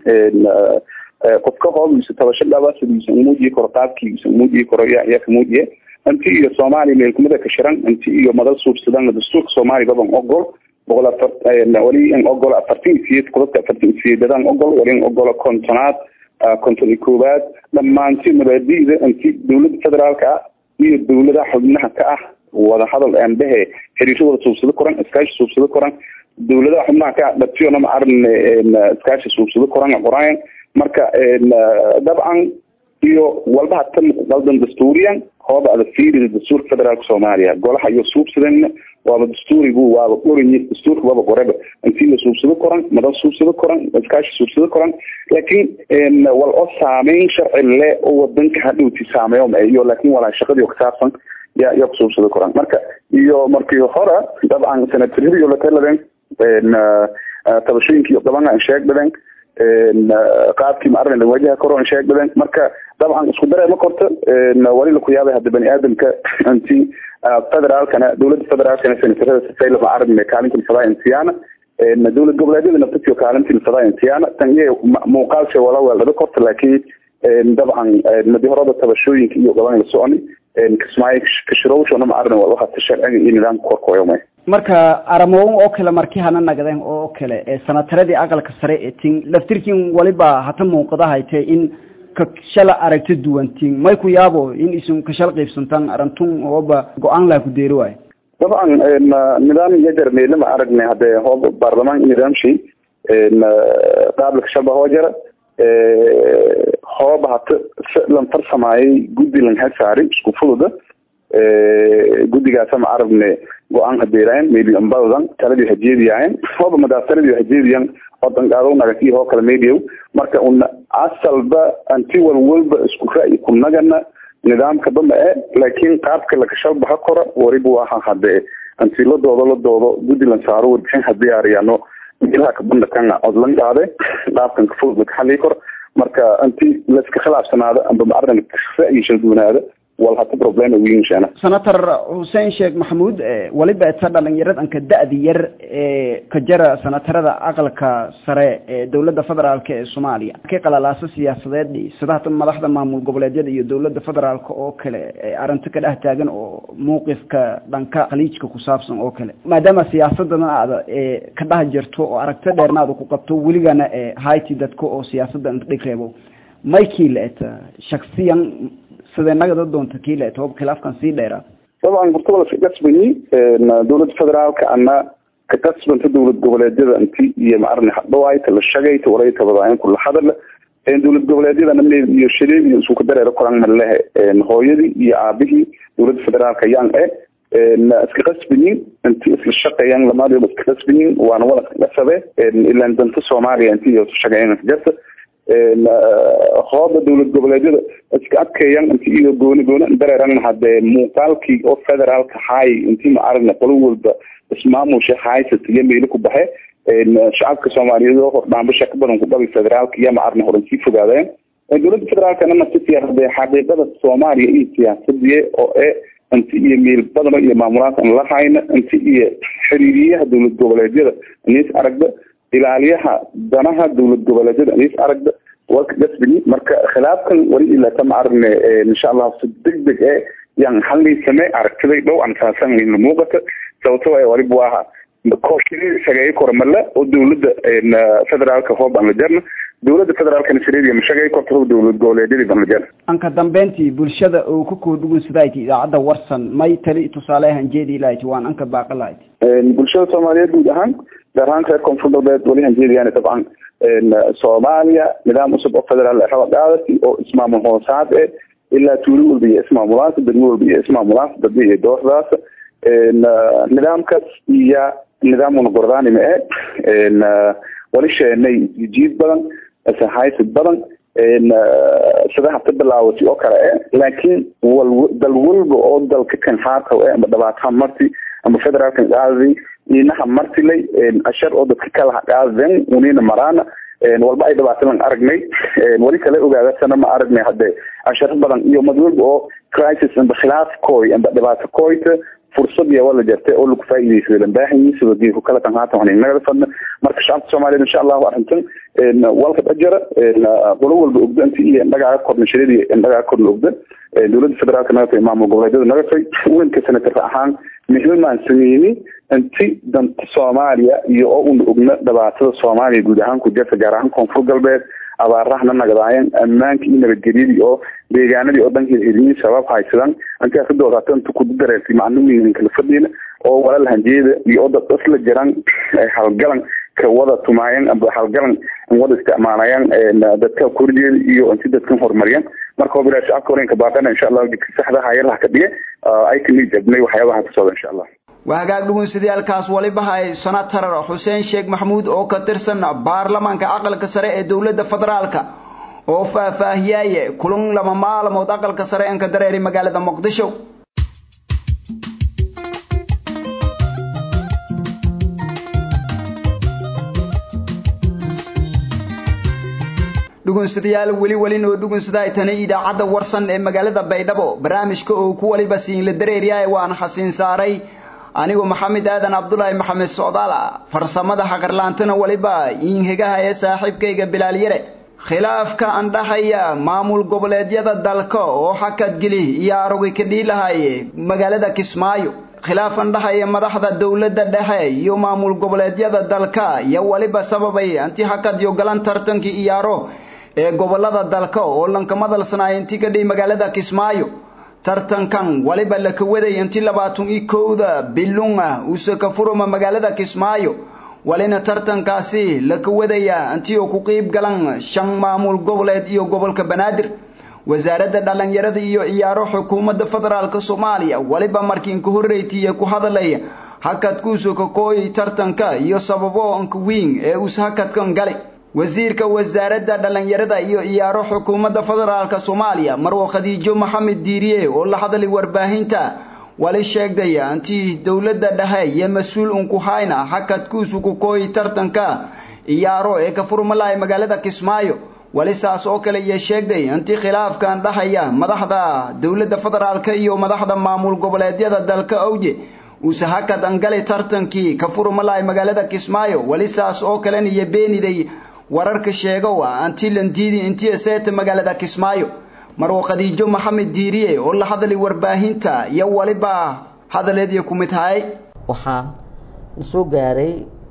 qofka hoobiisa tabasho dhaba sidiisa umuujiyi karo qaabkiisa umuujiyi karo yaa yaa kamuujiye inti iyo soomaaliya meelkumada ka shiran inti iyo madal suubsadan dastuurka soomaaliya baban ogol boqol afar wali in ogolo afartan iyo siyeed qodobka afartan iyo siyeedadan ogol wali in ogolo kontonaad konton iyo koowaad dhammaanti mabaadi'da inti dowladda federaalka ah iyo dowladaha xubnaha ka ah wada hadal aan dhehe xiriiro wada suubsado koran iskaashi suubsado koran dowladaha xubnaha ka ah dhatiyona ma arin iskaashi suubsado koran qoraayan marka dabcan iyo walbaha tan qaldan dastuuriyan hooba ada fiirida dastuurka federaalka soomaaliya golaha iyo suubsadana waaba dastuurigu waaba qoranyi dastuurka waaba qoreba intii la suubsado koran madal suubsado koran iskaashi suubsado koran laakiin wal oo saameyn sharci le oo wadanka hadhowti saameeyo iyo laakin walaa shaqadii kasaabsan ya ya kusuubsado koran marka iyo markii hore dabcan senataradiyo lataladeen tabashooyinkii dhaban aan sheegdadeen qaabkii ma arrin wajaha koron sheegdadeen marka dabcan isku daree ma korto wali la ku yaabay hadda bani aadamka inti federaalkana dowladda federaalkana senatarada sifayla ma arrin kaalinta ilfadaa intiyaana dowlad goboleedyada naftatio kaalinta ilfadaa intiyaana tan iyo muuqaalsha wala weeldhada korta laakiin dabcan madi horada tabashooyinka iyo dhaban la soconi kismaayo kashirowshona ma arrin waxaata sharciga iyo nidaamka korkooyomay marka aramoon oo kale markii hana nagdeen oo kale sanataradii aqalka sare ee tin laftirkiin waliba hata muuqada haytee in ka shala aragti duwantiin may ku yaabo in isun ka shal qaybsantaan arantun ooba go-aan laha ku deeri waayo dabcan nidaam yajar meele ma aragnay hadee hooba baarlamaan nidaamshi qaabla kashalba hoo jara hooba hata lan farsamaayay guddi lan hasaaray isku fududa guddigaasa ma aragne go-aan hadeeraayan maybe ambadan taladii hajeediyahayn hooba madaas taladii hajeediyan odangaado nagati hoo kala maydiyow marka una asalba anti walwalba isku ra'yi ku nagana nidaamka damba e laakiin qaabka lakashalbaha kora wariba waha hadee anti la doodo la doodo guddi lan saaro warbixin hadiyaariyano meelaha kabanda kanga odlan qaade qaabkan kafudud lakaxalii kor marka anti laiska khilaafsanaada amba ma arrinka ra'yi shalduunaada wal hata problem wiinshana senator xuseen sheekh maxamuud waliba eta dhalinyaradhanka da-di yar ee ka jara senatarada aqalka sare ee dowladda federaalk ee soomaaliya ka qalalaaso siyaasadeed sida hata madaxda maamul goboleedyada iyo dowladda federaalk oo kale arrinto ka dhex taagan oo mawqifka dhanka khaliijka ku saabsan oo kale maadaama siyaasadana aada ka dhex jirto oo aragto dheerna aada ku qabto weligana hayti dadka oo siyaasada inta dhig reebo maykii la eta shaksiyan sidee nagada doonta kii la eta hoob khilaafkan sii dheeraa dabcan horta wala iska qasbayi dowladda federaalka ana ka qasbanta dowlad goboleedyada inti iyo maarne hadhawaayta la shagayta warayta badaayan kula hadala dowlad goboleedyada namneed iyo shadeed iyo isku dareero koran malehe hooyadii iyo aabihii dowladda federaalka yang e iska qasbayin inti isla shaqeeyaan lamaadooda iska qasbayin waana wala iska qasabe ilaan danta soomaaliya inti iyo shaqeeyaan garta hooba dowlad goboleedyada iska adkeeyaan inti iyo gooni gooni dareeran hadee muuqaalkii oo federaalka hay intii ma aragna qolo walba ismaamusha haysat iyo meelo ku baxe shacabka soomaaliyeed oo hordhaanbasha ka badan ku dhabi federaalka iyo ma aragna horan sii fogaadeen dowladda federaalkana nafsi siyaasade xaqiiqada soomaaliya iyo siyaasadiye oo e inti iyo meel badano iyo maamulaad aan la hayna inti iyo xiriiriyaha dowlad goboleedyada nis aragda ilaaliyaha danaha dowlad goboleedyada nis aragda warka gasbigi marka khilaafkan wali ilaa ma aragne insha allah si deg deg e yan halliisame aragtiday dhow aan saasan la muuqata sababto ay waliba waaha kooshiri shaqeeye kormale oo dowladda federaalka hoob aan la jarna dowladda federaalkana shareediya ma shaqeey korta hoob dowlad goboleedyadii baan la jarna anka dambeyntii bulshada uu ka koodhugun sidayti idaacadda warsan may tali tusaale ahaan jeedi lahayti waan anka baaqa lahayti bulshada soomaaliyeed guud ahaan gaar ahaan reer koonfur galbeed wali hanjeediyaan dabcan soomaaliya nidaam cusub oo federaal raba qaadati oo ismaamul hoosaad e ilaa tuulo walba iyo ismaamulaas degmo walba iyo ismaamulaas dadba iyo dooxdaas nidaamkaas iyo nidaamuna gordaanima e wali sheenay jiid badan haysid badan sida hata bilaawati oo kale e laakiin wal dal walba oo dalka kan haataw e ama dhabaataha marti ama federaalkan qaadadi inaha martilay ashar oo dadka kala qaadeen unina maraana walba ay dhibaatadan aragnay wali kale ogaadasana ma aragnay hadde ashar badan iyo mad walba oo crisis amba khilaaf koy amba dhibaato koyta fursad iyo wala jartay oo lagu faa'iideysaday lambaahanyi sida diinku kala kan haatan waxaan inaga fadna marka shacabka soomaaliyeed insha allahu arrintan walka dhajara qolo walba ogda inti iyo indhagaaga korna shareedi indhagaaga korna ogda dowladda federaalka nagatay maamul goboleedyada nagatay weynka senator ahaan mihilmaan sameyni inti danta soomaaliya iyo oo una ogna dhibaatada soomaaliya guud ahaan ku jirta gaar ahaan koonfur galbeed abaarahana nagadaayan ammaanka iyo nabadgelyadii oo deegaanadii oo dhanka heliyin sabab haysadan ankaa ka doodaata inta ku dareertay maclumiin kala fadhiina oo walal hanjeeda iyo oo dad isla jiran halgalan ka wada tumaayaan amba halgalan wada isticmaalayaan dadka korjeeda iyo inti dadkan horumariyaan marka hoob ilaa shacabka horenka baaqana insha allah jidka saxda hayalaha ka dhige ay ka nijabnay waxyaabaha ka socda insha allah waa hagaag dhugunsidayaalkaas waliba hay senator xuseen sheekh maxamuud oo ka tirsan baarlamaanka aqalka sare ee dowladda federaalka oo faahfaahiyaaye kulan lama maalmood aqalka sare enka dareeri magaalada muqdisho dhugunsadayaal weli welin oo dhugunsada ay tani idaacadda warsan ee magaalada baydhabo barnaamijka oo ku waliba siinla dareeriyahay waan xasiin saaray anigu maxamed aadan cabdulaahi maxamed socdaala farsamada haqarlaantana waliba iinhegaha ee saaxiibkayga bilaal yare khilaafka andhaxaya maamul goboleedyada dalka oo xakadgeli iyo arogi ka dhiilahaye magaalada kismaayo khilaaf andhaxaya madaxda dowladda dhexe iyo maamul goboleedyada dalka iyo waliba sababay anti xakadyo galan tartankii iyaaro ee gobolada dalka oo lankamadalsanaya intii ka dhihi magaalada kismaayo tartankan waliba laka waday intii labaatan iyo kowda bilun ah uuse ka furuma magaalada kismaayo walina tartankaasi laka wadaya intii uu ku qiib galan shan maamul goboleed iyo gobolka banaadir wasaaradda dhallinyarada iyo ciyaaro xukuumadda federaalk soomaaliya waliba markiin ka horreytiiye ku hadalaya hakadkuusu ka kooyay tartanka iyo sababo anka wiin ee uus hakadkan galay wasiirka wasaaradda dhallinyarada iyo ciyaaro xukuumadda federaalk soomaaliya marwo khadiijo maxamed diiriye oo la hadlay warbaahinta wali sheegdaya intii dowladda dhexe iyo mas-uul unku hayna hakadkuusu ku kooyay tartanka ciyaaro ee ka furmalaya magaalada kismaayo wali saas oo kale iyo sheegday intii khilaafkan dhahaya madaxda dowladda federaalk iyo madaxda maamul goboleedyada dalka awje uuse hakad angali tartankii ka furmalaya magaalada kismaayo wali saas oo kalena iyo beeniday wararka sheegow ah antii landiidi intii seeta magaalada kismaayo marwo khadiijo maxamed diiriye oo la hadlay warbaahinta iyo waliba hadaleedii ku mid tahay waxaa soo gaaray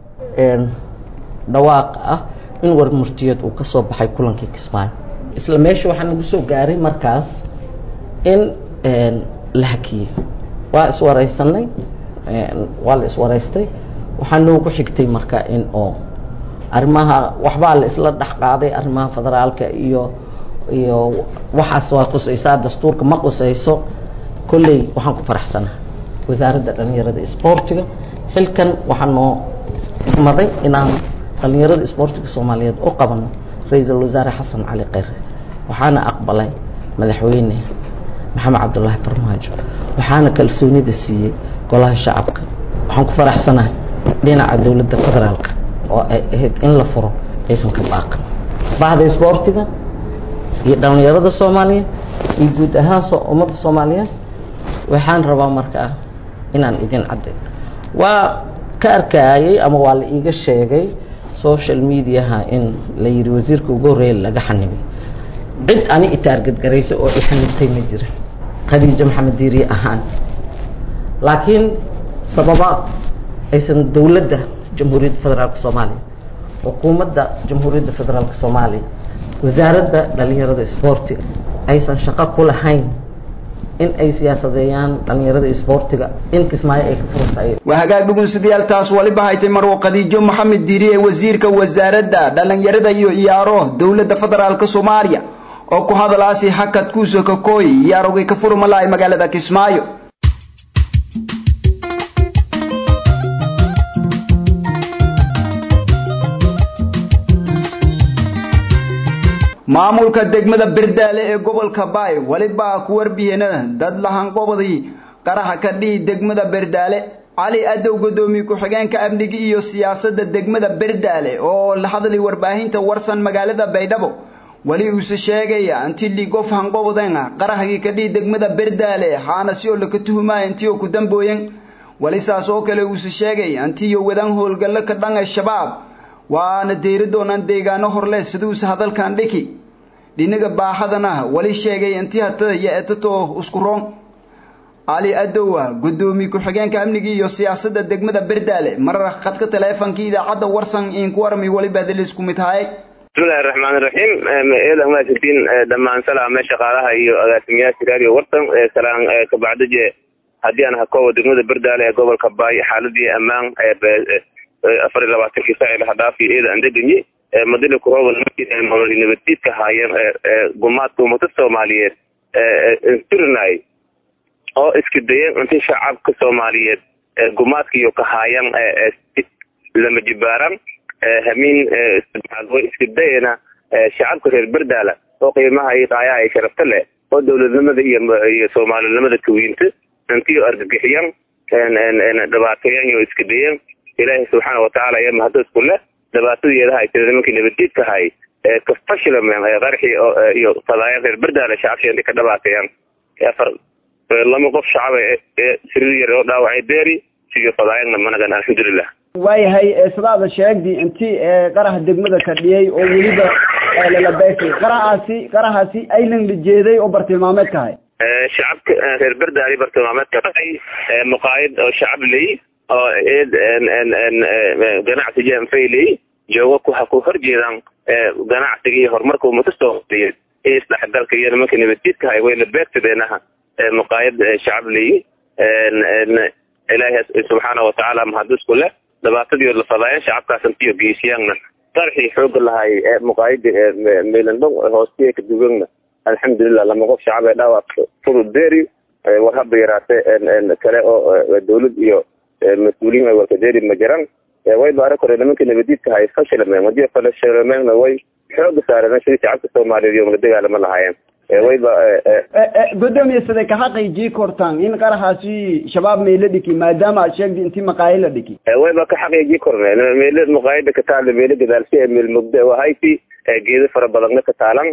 dhawaaq ah in war murtiyeed uu ka soo baxay kulankii kismaayo isla meesha waxaa nagu soo gaaray markaas in la hakiyey waa iswareysanay waa la iswareystay waxaa noogu xigtay marka in oo arrimaha waxbaa la isla dhex qaaday arrimaha federaalka iyo iyo waxaas waa qusaysaa dastuurka ma qusayso kolley waxaan ku faraxsanaha wasaaradda dhallinyarada isboortiga xilkan waxaa noo maday inaan dhallinyarada isboortiga soomaaliyeed u qabano ra-iisul wasaare xasan cali kheyre waxaana aqbalay madaxweyne maxamed cabdulaahi farmaajo waxaana kalsoonida siiyey golaha shacabka waxaan ku faraxsanahay dhinaca dowladda federaalka oo ay ahayd in la furo aysan ka baaqan bahda isboortiga iyo dhallinyarada soomaaliyeed iyo guud ahaan ummadda soomaaliyeed waxaan rabaa markaa inaan idin cadday waa ka arkayay ama waa la iiga sheegay social mediaha in la yidhi wasiirka ugu horreeya laga xanibay cid ani itaargadgaraysa oo i xanibtay ma jirin khadiijo maxamed diiriye ahaan laakiin sababa aysan dowladda jamhuuriyadda federaalka soomaaliya xukuumadda jamhuuriyadda federaalka soomaaliya wasaaradda dhallinyarada isboortiga aysan shaqo ku lahayn in ay siyaasadeeyaan dhallinyarada isboortiga in kismaayo ay ka furtaay waa hagaag dhugunsidayaal taas waliba haytay marwo khadiijo maxamed diiriye wasiirka wasaaradda dhallinyarada iyo ciyaaro dowladda federaalk soomaaliya oo ku hadalaasi hakadkuusa ka kooy ciyaarogay ka furmalaay magaalada kismaayo maamulka degmada berdaale ee gobolka baay waliba ku warbiyena dad lahanqobadii qaraxa ka dhihi degmada berdaale cali adow godoomiye ku-xigeenka amniga iyo siyaasadda degmada berdaale oo la hadlay warbaahinta warsan magaalada baydhabo weli uuse sheegaya intii ligof hanqobaden qaraxgii ka dhihi degmada berdaale haana si oo laka tuhumaya intii oo ku dambooyen weli saas oo kale uuse sheegaya intiiyo wadan howlgallo ka dhan ee shabaab waana deyri doonaan deegaano horle siduuse hadalkan dhiki dhinaga baaxadana wali sheegay intii hatada iyo etatoo isku roon cali adowa gudoomiye ku-xigeenka amniga iyo siyaasadda degmada berdaale marar khadka taleefonkii idaacadda warsan inku warmi waliba dilis ku mid haye bismillahi raxmaan iraxiim eedan mahadsantiin dhammaan salaame shaqaalaha iyo agaasimayaasha raadiyo warsan salaan kabacdaje haddii aan hakoowa degmada berdaale ee gobolka baay xaaladii ammaan afar iyo labaatankii saaci laha dhaafiyo eeda aan degenye madina kurooban nololi nabaddiidka haayeen gumaadka ummada soomaaliyeed intirinay oo iska dayeen inti shacabka soomaaliyeed gumaadka iyo ka haayaan lama jibaaran hamiin way iska dayena shacabka reer berdaala oo qiimaha iyo qaayaha ay sharafta leh oo dowladnimada iyo iyo soomaalinimada kawiinta intii argagixiyan dhibaateeyan iyo iska dayeen ilaahay subxaana watacaala iyo mahado isku leh dhibaatadeedaha ay tiri nimankii nabaddiidkahay kafashilamen qarxii iyo fadaayan reer berdaale shacabshi inti ka dhibaateeyaan afar lama qof shacaba ee siriir yar oo dhaawacay beeri siyo fadaayanna managan alxamdulilah waayahay sidaada sheegdi intii qaraha degmada ka dhiyay oo weliba lalabeysay qarahaasi qarahaasi aylan la jeeday oo bartilmaameedka ahay shacabka reer berdaali bartilmaameedka dhahay muqaayad oo shacab ley oo eed ganacsi janfayley joogo kuha ku horjeedaan ganacsiga iyo horumarka ummada soomaaliyeed iyo isdhexgalka iyo nimanka nabadjiidkahay wayna beegtadeenaha muqaayad shacab ley ilaahay subxaana watacaala mahadisku leh dhibaatadii la fadaayeen shacabkaas intiyo geesiyaanna qarxii xooga lahay ee muqaayida ee meelandhow hoostiya kadugagna alxamdulilah lama qof shacab ee dhaawac fudud deeri war haba yaraate kale oo dawlad iyo mas-uuliyiin ay warkadeeri ma jiran way baara kore nimanka nabadiidka hay fashilameen hadii fashilameenna way xooga saareen sidii shacabka soomaaliyeed iyo la dagaalama lahaayeen wayba gudoomiye siday ka xaqiijii kortaan in qaraxaasi shabaab meelo dhiki maadaama aad sheegdi intii maqaayi la dhiki wayba ka xaqiijii korne meelo muqaayada ka taala meelo gadaalsi ee meel mugda wahayti geedo fara badanna ka taalan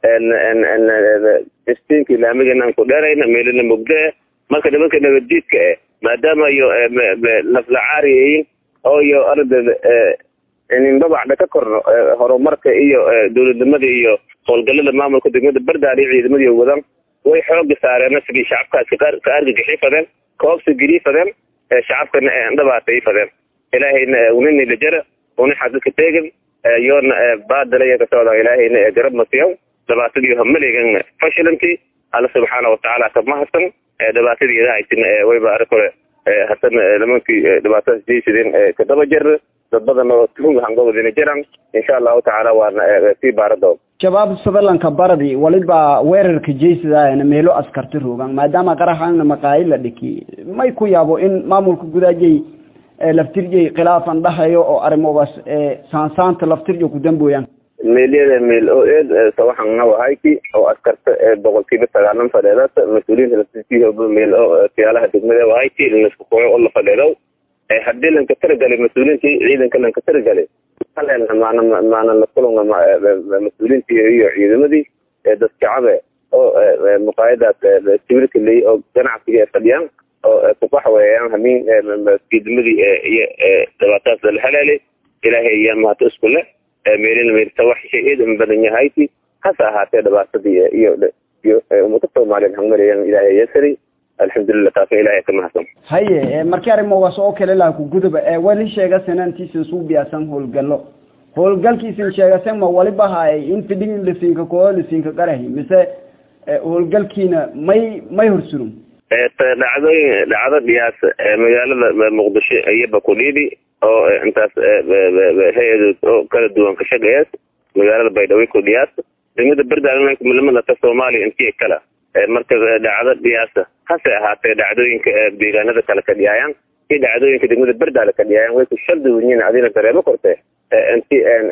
istiinka ilaamigana aan ku dheerayna meelana mugda marka nimanka nabadiidka eh maadaama iyo laflacaariyiin oo iyo ardada ninbabacda ka korno horumarka iyo dowladnimada iyo howlgalada maamulka degmada bardaal iyo ciidamadi wadan way xooga saareen sidii shacabkaas ka argagixi fadeen koobsa geli fadeen shacabkana dhabaatay fadeen ilaahayna unanila jara una xadadka teegan yoona baadalaya kasocda ilaahayna garab masiyaw dhibaatadii hamalegan fashilanti alla subxaana watacaala ka mahadsan dhibaatadii idahaysin wayba arag hore haddana nimankii dhibaatadaas jeysadeen kadaba jer dad badan oo tuhunga hangowadina jiraan insha allahu tacaala waana sii baaradoon shabaab sadalanka baradi waliba weerarka jeysadaana meelo askarta roogan maadaama qaraxaana maqaayi la dhiki may ku yaabo in maamulka gudaajay laftirjay khilaafan dhahayo oo arrimogaas saansaanta laftirja ku dambooyaan meelyada meel oo eed sawaxan nawahayti oo askarta boqolkiiba sagaalan fadheedaas mas-uuliyiinta laftirkiiba meel oo siyaalaha degmada wahayti laisku kuco oo la fadheedow haddii lanka taragalay mas-uuliyiintii ciidanka lanka taragalay halen maana maana la kulunga mas-uuliyiintii iyo ciidamadii dad shacabe oo muqaayadaas sawirka ley oo ganacsiga fadhiyaan oo kubax weeyaan hamiin ciidamadii iyo dhibaatadaas la haleelay ilaahay ayaa mahad isku leh meelina meelta wax shay eed badan yahayti hase ahaatee dhibaatadii iyo iyo ummada soomaaliyeed hangmarayaan ilaahay yasari alxamdulilah taasna ilahay ka mahadsan haye markii arrimogaas oo kale laha ku guduba wali sheegasen antiisan suu biyaasan howlgallo howlgalkiisin sheegasen ma waliba haay in fidhing lasinka koo lasinka qarahi mise howlgalkiina may may horsurum dhacdooyin dhacdo dhiyaas magaalada muqdisho iyaba kudhiidi oo intaas hay-adood oo kala duwan ka shaqeeyaas magaalada baydhabo kudhiyaas degmada berdaalamada soomaaliya intii kala marka dhacdo dhiyaasa hase ahaatee dhacdooyinka deegaanada kale ka dhiyaayaan iyo dhacdooyinka degmada berdaale ka dhiyaayaan way ku shardiwinyiin adina dareemo korte inti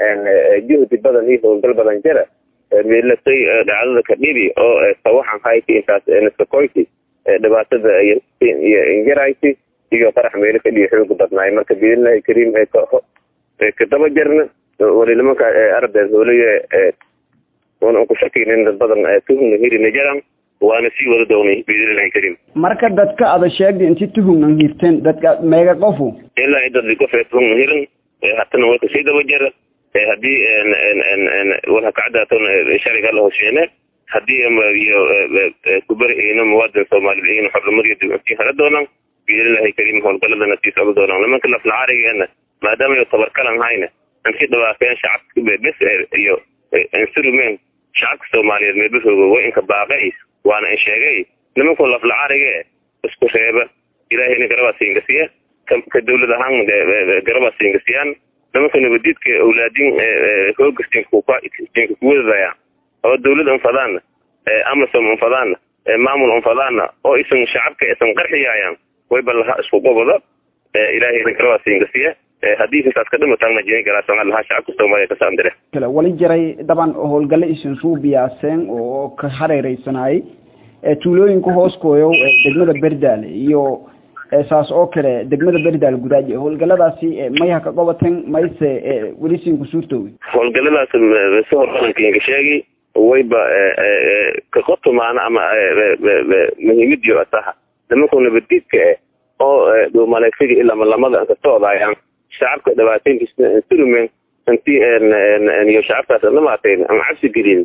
juhdi badan iyo howlgal badan jira meelasay dhacdada ka dhibi oo sawaxan hayti intaas niskakoyti dhibaatada iyo injarayti iyo qarax meelo ka dhiyo xooga badnaay marka biidnillahi kariim kadaba jirna wali nimanka ardeed hoolaya una ku shakaynin dad badan tuhumna hirina jiraan waana sii wada doonay biidnillahi kariim marka dadka ada sheegda inti tuhumnan hirteen dadka meega qofu ilaa idad qof tuhumna hirin hatana way kasii daba jira haddii wala kacdaatan shariga la hosheene haddii iyo kubarihiina muwaadin soomaaliyeed iyana xornimadiyo dibcusii hela doonaan biidnillahi kariim howlgaladana sii socda doonaan nimanka laflacaarigeena maadaama tabarkalan hayna insi dhibaateen shacabka bes iyo insurumeen shacabka soomaaliyeed meebahooga way inka baaqay waana in sheegay nimanku laflacaarige isku reeba ilaahayna garabaa siingasiya ka dawlad ahaan garabaa siingasiyaan nimanka nabadiidka awlaadin hoogastinka kuwadadaya oo dawlad unfadaana amasom unfadaana maamul unfadaana oo isan shacabka isan qarxiyaayaan wayba laha isku qobada ilaahayna garabaa siingasiya haddii intaas ka dhimataanna jini garaasan lahaa shacabka soomaaliya kasaandire wali jiray daban howlgalle isin suu biyaaseen oo ka hareereysanaayay tuulooyinka hooskooyo degmada berdaale iyo saas oo kale degmada berdaale gudaaji howlgaladaasi mayha ka qobateen mayse weli siin ku suurtoogi howlgaladaas si horbadankiinka sheegi wayba ka qotumaana ama muhiimadiyo asaha nimanku nabadiidka eh oo dhuumaleegsiga ilaa lamada ka socdaayaan shacabka dhibaataynkiisa instrument intii iyo shacabkaas dhamaatayn ama cabsi gelin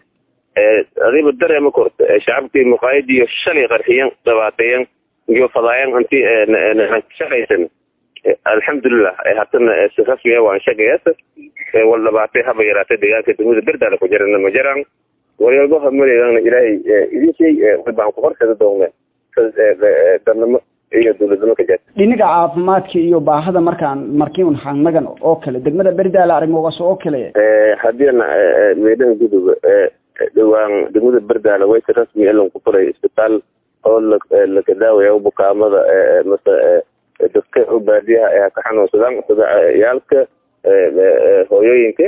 adiba dareema korta shacabkii muqaayadiyo shalay qarxiyan dhibaateeyan iyo fadaayan intii shaqaysan alxamdulilah hatana si rasmiya waan shaqeeyasa wal dhibaatay haba yaraatay deegaanka degmada berdaala ku jirana ma jiraan waryalbaha maleegana ilaahay idin shay baan ku horsada doonne dadnimo iyo dowladnimo ka jirta dhinaga caafimaadka iyo baahada markaan markiun hanagan oo kale degmada berdaala arrimogaas oo kale haddiina meelaha gudub dhawaan degmada berdaala waysi rasmi elan ku furay isbitaal oo laka daawaya bukaamada mase dadka u baadiyaha ee ka xanuunsadaan sida yaalka hooyooyinka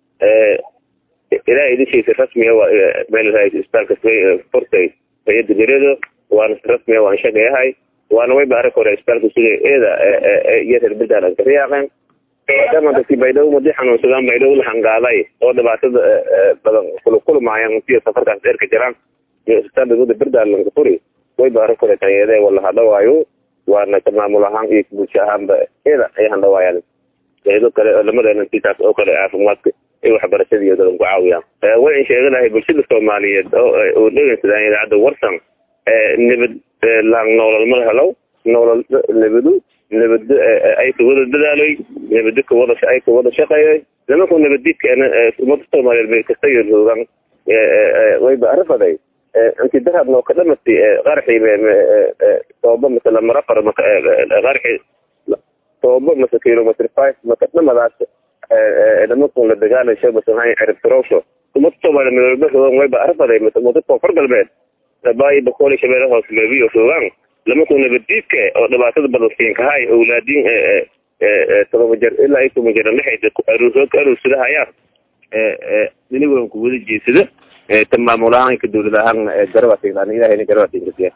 ilaa idinkiisa rasmiga waa meel isbitaalka furtay hay-adda geredo waana si rasmiga waan shaqeyahay waana wayba arag hore isbitaalka sida eeda iyo reer berdaal aan ka riyaaqeen maadaama dadkii baydhabo madii xanuunsadaan baydhabo la hangaaday oo dhibaatada badan kulukulmaayaan intiyo safarkaas dheer ka jiraan iyo isbitaal degmada berdaal lanka furi wayba arag hore tayeede wala hadhawaayo waana ka maamul ahaan iyo bulsho ahaanba eeda ay handhawaayaan eedo kale lamadeena intaas oo kale caafimaadka ay waxbarashada iyo dadan ku caawiyaan way in sheega lahay bulshada soomaaliyeed oo dhegeysadaan idaacadda warsan nabad lang noolal ma helow noolal nabadu nabado ay ka wada dadaaloy nabado ka wada ay ka wada shaqeeyoy nimanku nabadiidkeena ummadda soomaaliyeed bay kasta iyo joogaan wayba arafaday inti dahab noo ka dhamati qarxi tooba mase lamarafar qarxi tooba mase kilometr five maka dhamadaas nimankun la dagaalasho mase maxay ciribtirowsho ummadda soomaaliya midooba rogan wayba arafaday mase ummadda koonfur galbeed baayi bakooli shabeelle hoos leebiyo rogaan nimankun nabadiidka oo dhibaatada badan siinkahay owlaadiin todoba jer ilaa iyo toban jer lixda aruusood ka aruursadahayaan dinigoon ku wada jeesada ta maamul ahaan ka dowlad ahaan garabaasignaan ilahayna garabaasinkasiya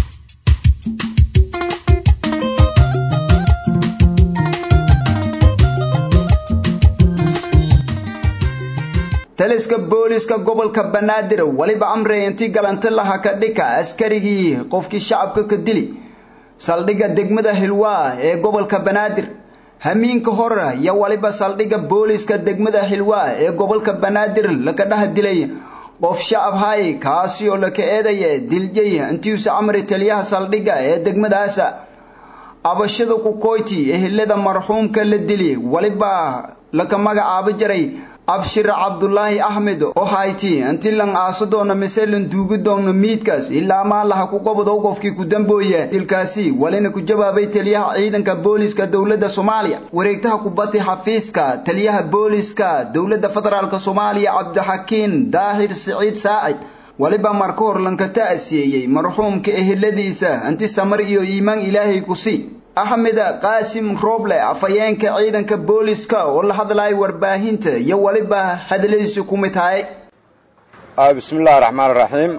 taliska booliska gobolka banaadir weliba amray intii galanta laha ka dhika askarigii qofkii shacabka ka dili saldhigga degmada hilwaa ee gobolka banaadir hamiinka hore iyo waliba saldhigga booliska degmada hilwaa ee gobolka banaadir laka dhaha dilay qof shacab hay kaasi oo laka eedaya diljay intiisa amri taliyaha saldhigga ee degmadaasa abashada kukoyti ehelada marxuumka la dili waliba laka magacaabo jiray abshir cabdulaahi axmed oo hayti intii lan aaso doona mise lan duugi doona miidkaas ilaa maalaha ku qabado qofkii ku dambooya dilkaasi walina ku jawaabay taliyaha ciidanka booliska dowladda soomaaliya wareegtaha kubati xafiiska taliyaha booliska dowladda federaalk soomaaliya cabdixakiin daahir siciid saacid waliba marka hor lanka ta'siyeeyey marxuumka eheladiisa inti samar iyo iimaan ilaahay ku sii axmed qaasim roble afhayeenka ciidanka booliska oo la hadlaya warbaahinta iyo weliba hadaladiisa ku mid tahay bismi illahi raxmaan iraxiim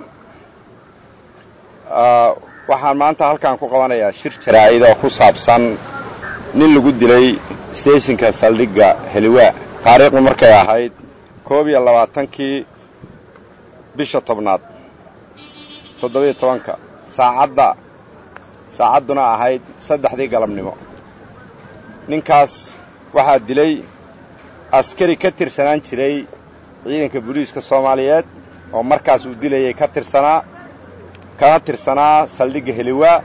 waxaan maanta halkan ku qabanayaa shir jaraa'id oo ku saabsan nin lagu dilay steshinka saldhigga heliwaa taariikhdu markay ahayd koob iyo labaatankii bisha tobnaad toddobiyo tobanka saacadda saacadduna ahayd saddexdii galabnimo ninkaas waxaa dilay askari ka tirsanaan jiray ciidanka booliiska soomaaliyeed oo markaas uu dilayay ka tirsanaa kana tirsanaa saldhigga heliwaa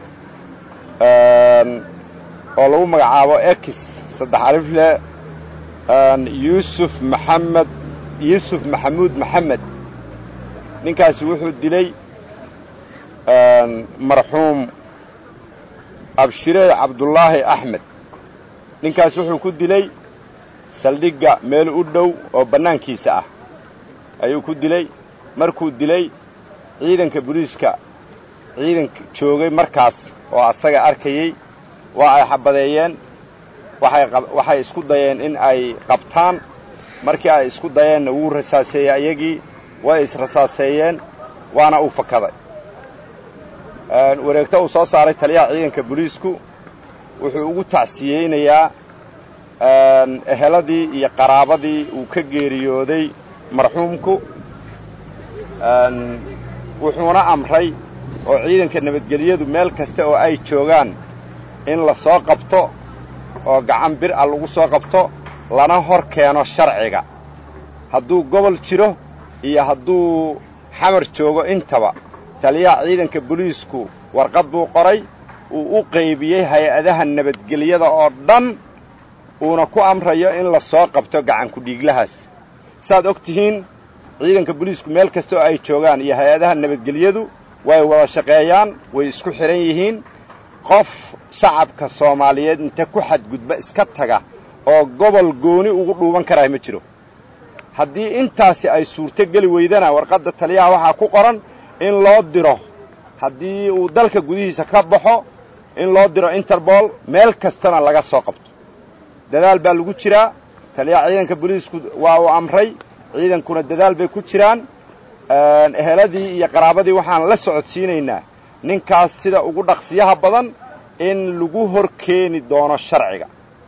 oo lagu magacaabo ex saddex alifle yuusuf maxamed yuusuf maxamuud maxamed ninkaasi wuxuu dilay marxuum abshire cabdulaahi axmed ninkaas wuxuu ku dilay saldhigga meel u dhow oo bannaankiisa ah ayuu ku dilay markuu dilay ciidanka booliiska ciidanka joogay markaas oo asaga arkayey waa ay xabadeeyeen waxay waxay isku dayeen in ay qabtaan markii ay isku dayeenna wuu rasaaseeyey ayagii way israsaaseeyeen waana uu fakaday wareegto uu soo saaray taliyaha ciidanka booliisku wuxuu ugu tacsiyeynayaa eheladii iyo qaraabadii uu ka geeriyooday marxuumku wuxuuna amray oo ciidanka nabadgelyadu meel kasta oo ay joogaan in la soo qabto oo gacan bir a lagu soo qabto lana hor keeno sharciga hadduu gobol jiro iyo hadduu xamar joogo intaba taliyaha ciidanka booliisku warqad buu qoray uu u qaybiyey hay-adaha nabadgelyada oo dhan uuna ku amrayo in la soo qabto gacanku dhiiglahaas saaad og tihiin ciidanka booliisku meel kasta oo ay joogaan iyo hay-adaha nabadgelyadu way wada shaqeeyaan way isku xidhan yihiin qof shacabka soomaaliyeed inta ku xadgudba iska taga oo gobol gooni ugu dhuuban karaa ma jiro haddii intaasi ay suurto geli weydana warqadda taliyaha waxaa ku qoran in loo diro haddii uu dalka gudihiisa ka baxo in loo diro interbol meel kastana laga soo qabto dadaal baa lagu jiraa taliyaha ciidanka booliisku waa uu amray ciidankuna dadaal bay ku jiraan eheladii iyo qaraabadii waxaan la socodsiinaynaa ninkaas sida ugu dhaqsiyaha badan in lagu hor keeni doono sharciga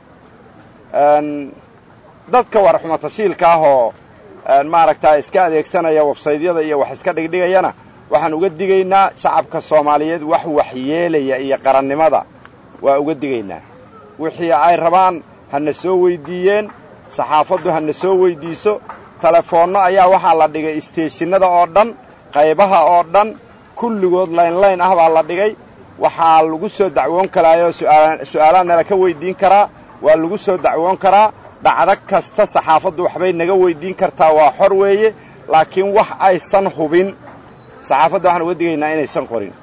dadka warxuma tashiilka ah oo maaragtaa iska adeegsanaya websaydyada iyo wax iska dhigdhigayana waxaan uga digaynaa shacabka soomaaliyeed wax waxyeelaya iyo qarannimada waa uga digaynaa wixii ay rabaan hana soo weyddiiyeen saxaafaddu hana soo weyddiiso telefoonno ayaa waxaa la dhigay isteeshinada oo dhan qaybaha oo dhan kulligood laynlayn ah baa la dhigay waxaa lagu soo dacwoon karaayoo su'aalaad nala ka weyddiin karaa waa lagu soo dacwoon karaa dhacdo kasta saxaafaddu waxbay naga weyddiin kartaa waa xor weeye laakiin wax aysan hubin saxaafadda waxaan uga digaynaa inaysan qorin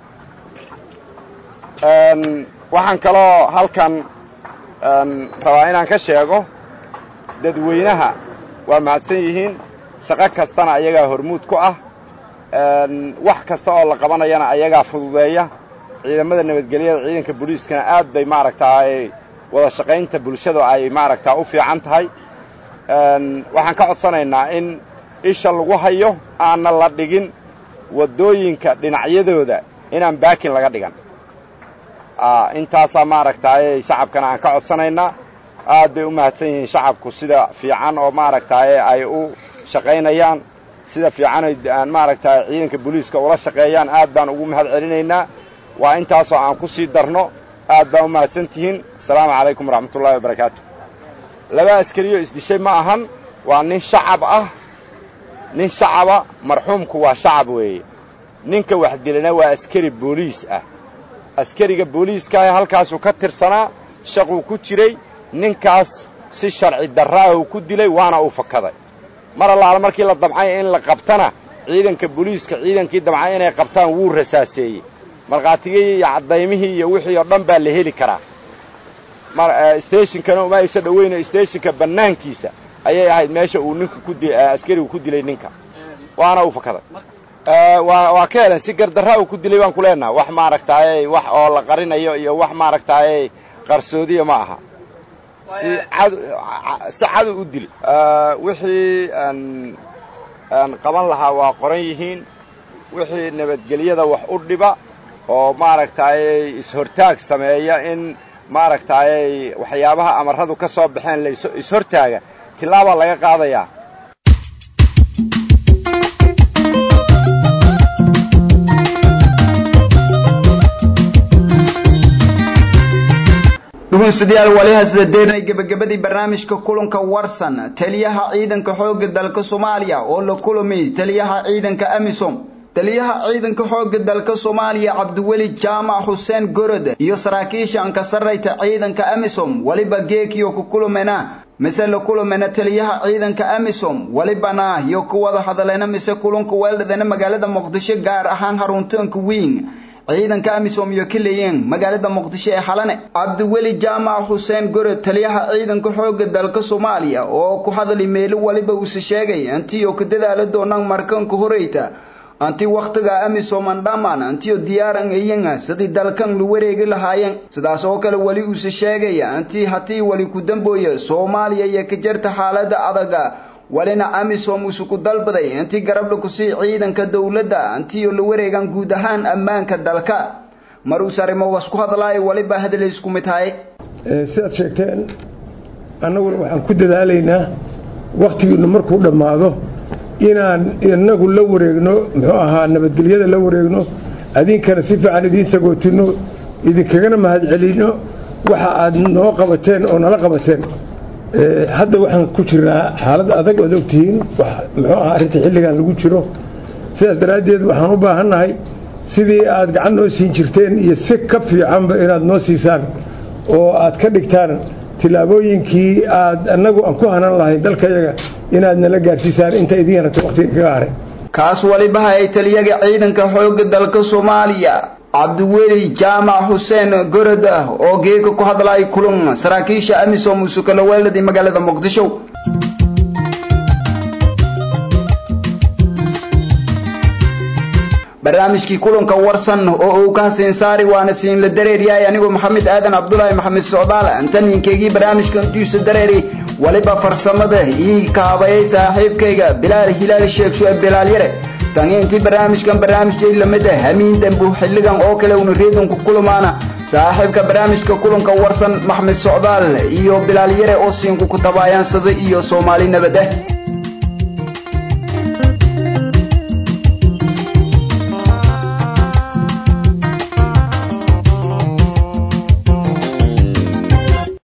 waxaan kaloo halkan rabaa inaan ka sheego dadweynaha waa mahadsan yihiin shaqo kastana ayagaa hormuud ku ah wax kasta oo la qabanayana ayagaa fududeeya ciidamada nabadgelyada ciidanka booliiskana aad bay maaragtaay wada shaqaynta bulshada ay maaragtaa u fiican tahay waxaan ka codsanaynaa in isha lagu hayo aanna la dhigin waddooyinka dhinacyadooda inaan baakin laga dhigan intaasaa maaragtaaye shacabkana aan ka codsanaynaa aad bay u mahadsan yihiin shacabku sida fiican oo maaragtaaye ay u shaqaynayaan sida fiican aan maaragtaay ciidanka booliiska ula shaqeeyaan aad baan ugu mahad celinaynaa waa intaasoo aan ku sii darno aad baa u mahadsan tihiin asalaamu calaykum waraxmatullahi wabarakaatu laba askariyo isdishay ma ahan waa nin shacab ah nin shacaba marxuumku waa shacab weeye ninka wax dilana waa askari booliis ah askariga booliiskaah halkaasuu ka tirsanaa shaquu ku jiray ninkaas si sharci darraa uu ku dilay waana uu fakaday mar allaala markii la damcay in la qabtana ciidanka booliiska ciidankii damcay inay qabtaan wuu rasaaseeyey markhaatigii iyo caddaymihii iyo wixii oo dhan baa la heli karaa steshinkana uma aysa dhoweyno steshinka bannaankiisa ayay ahayd meesha uu ninku ku askarigu ku dilay ninka waana uu fakaday waa ka helen si gardarraa uu ku dilay baan ku leenaha wax maaragtaaye wax oo la qarinayo iyo wax maaragtaaye qarsoodiya ma aha si cad si cadu u dili wixii aan qaban lahaa waa qoran yihiin wixii nabadgelyada wax u dhiba oo maaragtaaye is-hortaag sameeya in maaragtaaye waxyaabaha amarradu ka soo baxeen la is-hortaaga tilaabaa laga qaadayaa dhegeystayaal waliha sida deernay gabagabadii barnaamijka kulanka warsan taliyaha ciidanka xoogga dalka Soomaaliya oo la kulmay taliyaha ciidanka AMISOM taliyaha ciidanka xoogga dalka Soomaaliya Cabdiweli Jaamac Xuseen Gorod iyo saraakiisha ka sarreeyta ciidanka AMISOM waliba geekiyo ku kulmena mise la kulmena taliyaha ciidanka AMISOM walibana iyo ku wada hadaleena mise kulanka weeldadana magaalada Muqdisho gaar ahaan haruntanka weyn ciidanka amisom iyo kaleeyeen magaalada muqdisho ee xalane cabdiweli jaamac xuseen gore taliyaha ciidanka xoogga dalka soomaaliya oo ku hadlay meelo waliba uuse sheegay antiyo ka dadaala doonaan markanka horeyta anti wakhtiga amisom aan dhammaan antiyo diyaaran ayanga sidii dalkan lu wareegi lahaayeen sidaas oo kale weli uuse sheegaya anti hatii wali ku dambooya soomaaliya iyo ka jirta xaalada adaga walina amisom isuku dalbaday intii garabla ku sii ciidanka dowladda intiyo la wareegan guud ahaan ammaanka dalka mar uu sarimogaas ku hadlaayo waliba hadal isku mid tahay sidaad sheegteen annaguna waxaan ku dadaalaynaa wakhtigiinu markuu dhammaado inaan inagu la wareegno muxuu ahaa nabadgelyada la wareegno adinkana si fiican idiin sagootinno idinkagana mahadcelinno waxa aad noo qabateen oo nala qabateen hadda waxaan ku jiraa xaalad adag ood ogtihiin muxuu ahaa arrinta xilligan lagu jiro sidaas daraaddeed waxaan u baahannahay sidii aad gacan noo siin jirteen iyo si ka fiicanba inaad noo siisaan oo aad ka dhigtaan tillaabooyinkii aad annagu aan ku hanan lahayn dalkayaga inaad nala gaarsiisaan inta idiin rabta wakhtiga kaga haray kaas waliba ay taliyaga ciidanka xoogga dalka Soomaaliya cabdiweli jaamac xuseen gorod oo geeka ku hadlay kulan saraakiisha amisom usukalaweeladii magaalada muqdisho barnaamijkii kulanka warsan oo uu ka hasiin saari waana siin la dareeryahay anigoo maxamed aadan cabdulaahi maxamed socdaal antaninkeygii barnaamijka intiisa dareeri waliba farsamada ii kaabayay saaxiibkayga bilaal hilaal sheekh shucayb bilaal yare tani intii barnaamijkan barnaamijkay lamida hamiin dambu xilligan oo kale una reedonku kulamaana saaxiibka barnaamijka kulanka warsan maxmed socdaal iyo bilaal yare oo siinku ku tabaayaansada iyo soomaali nabad ah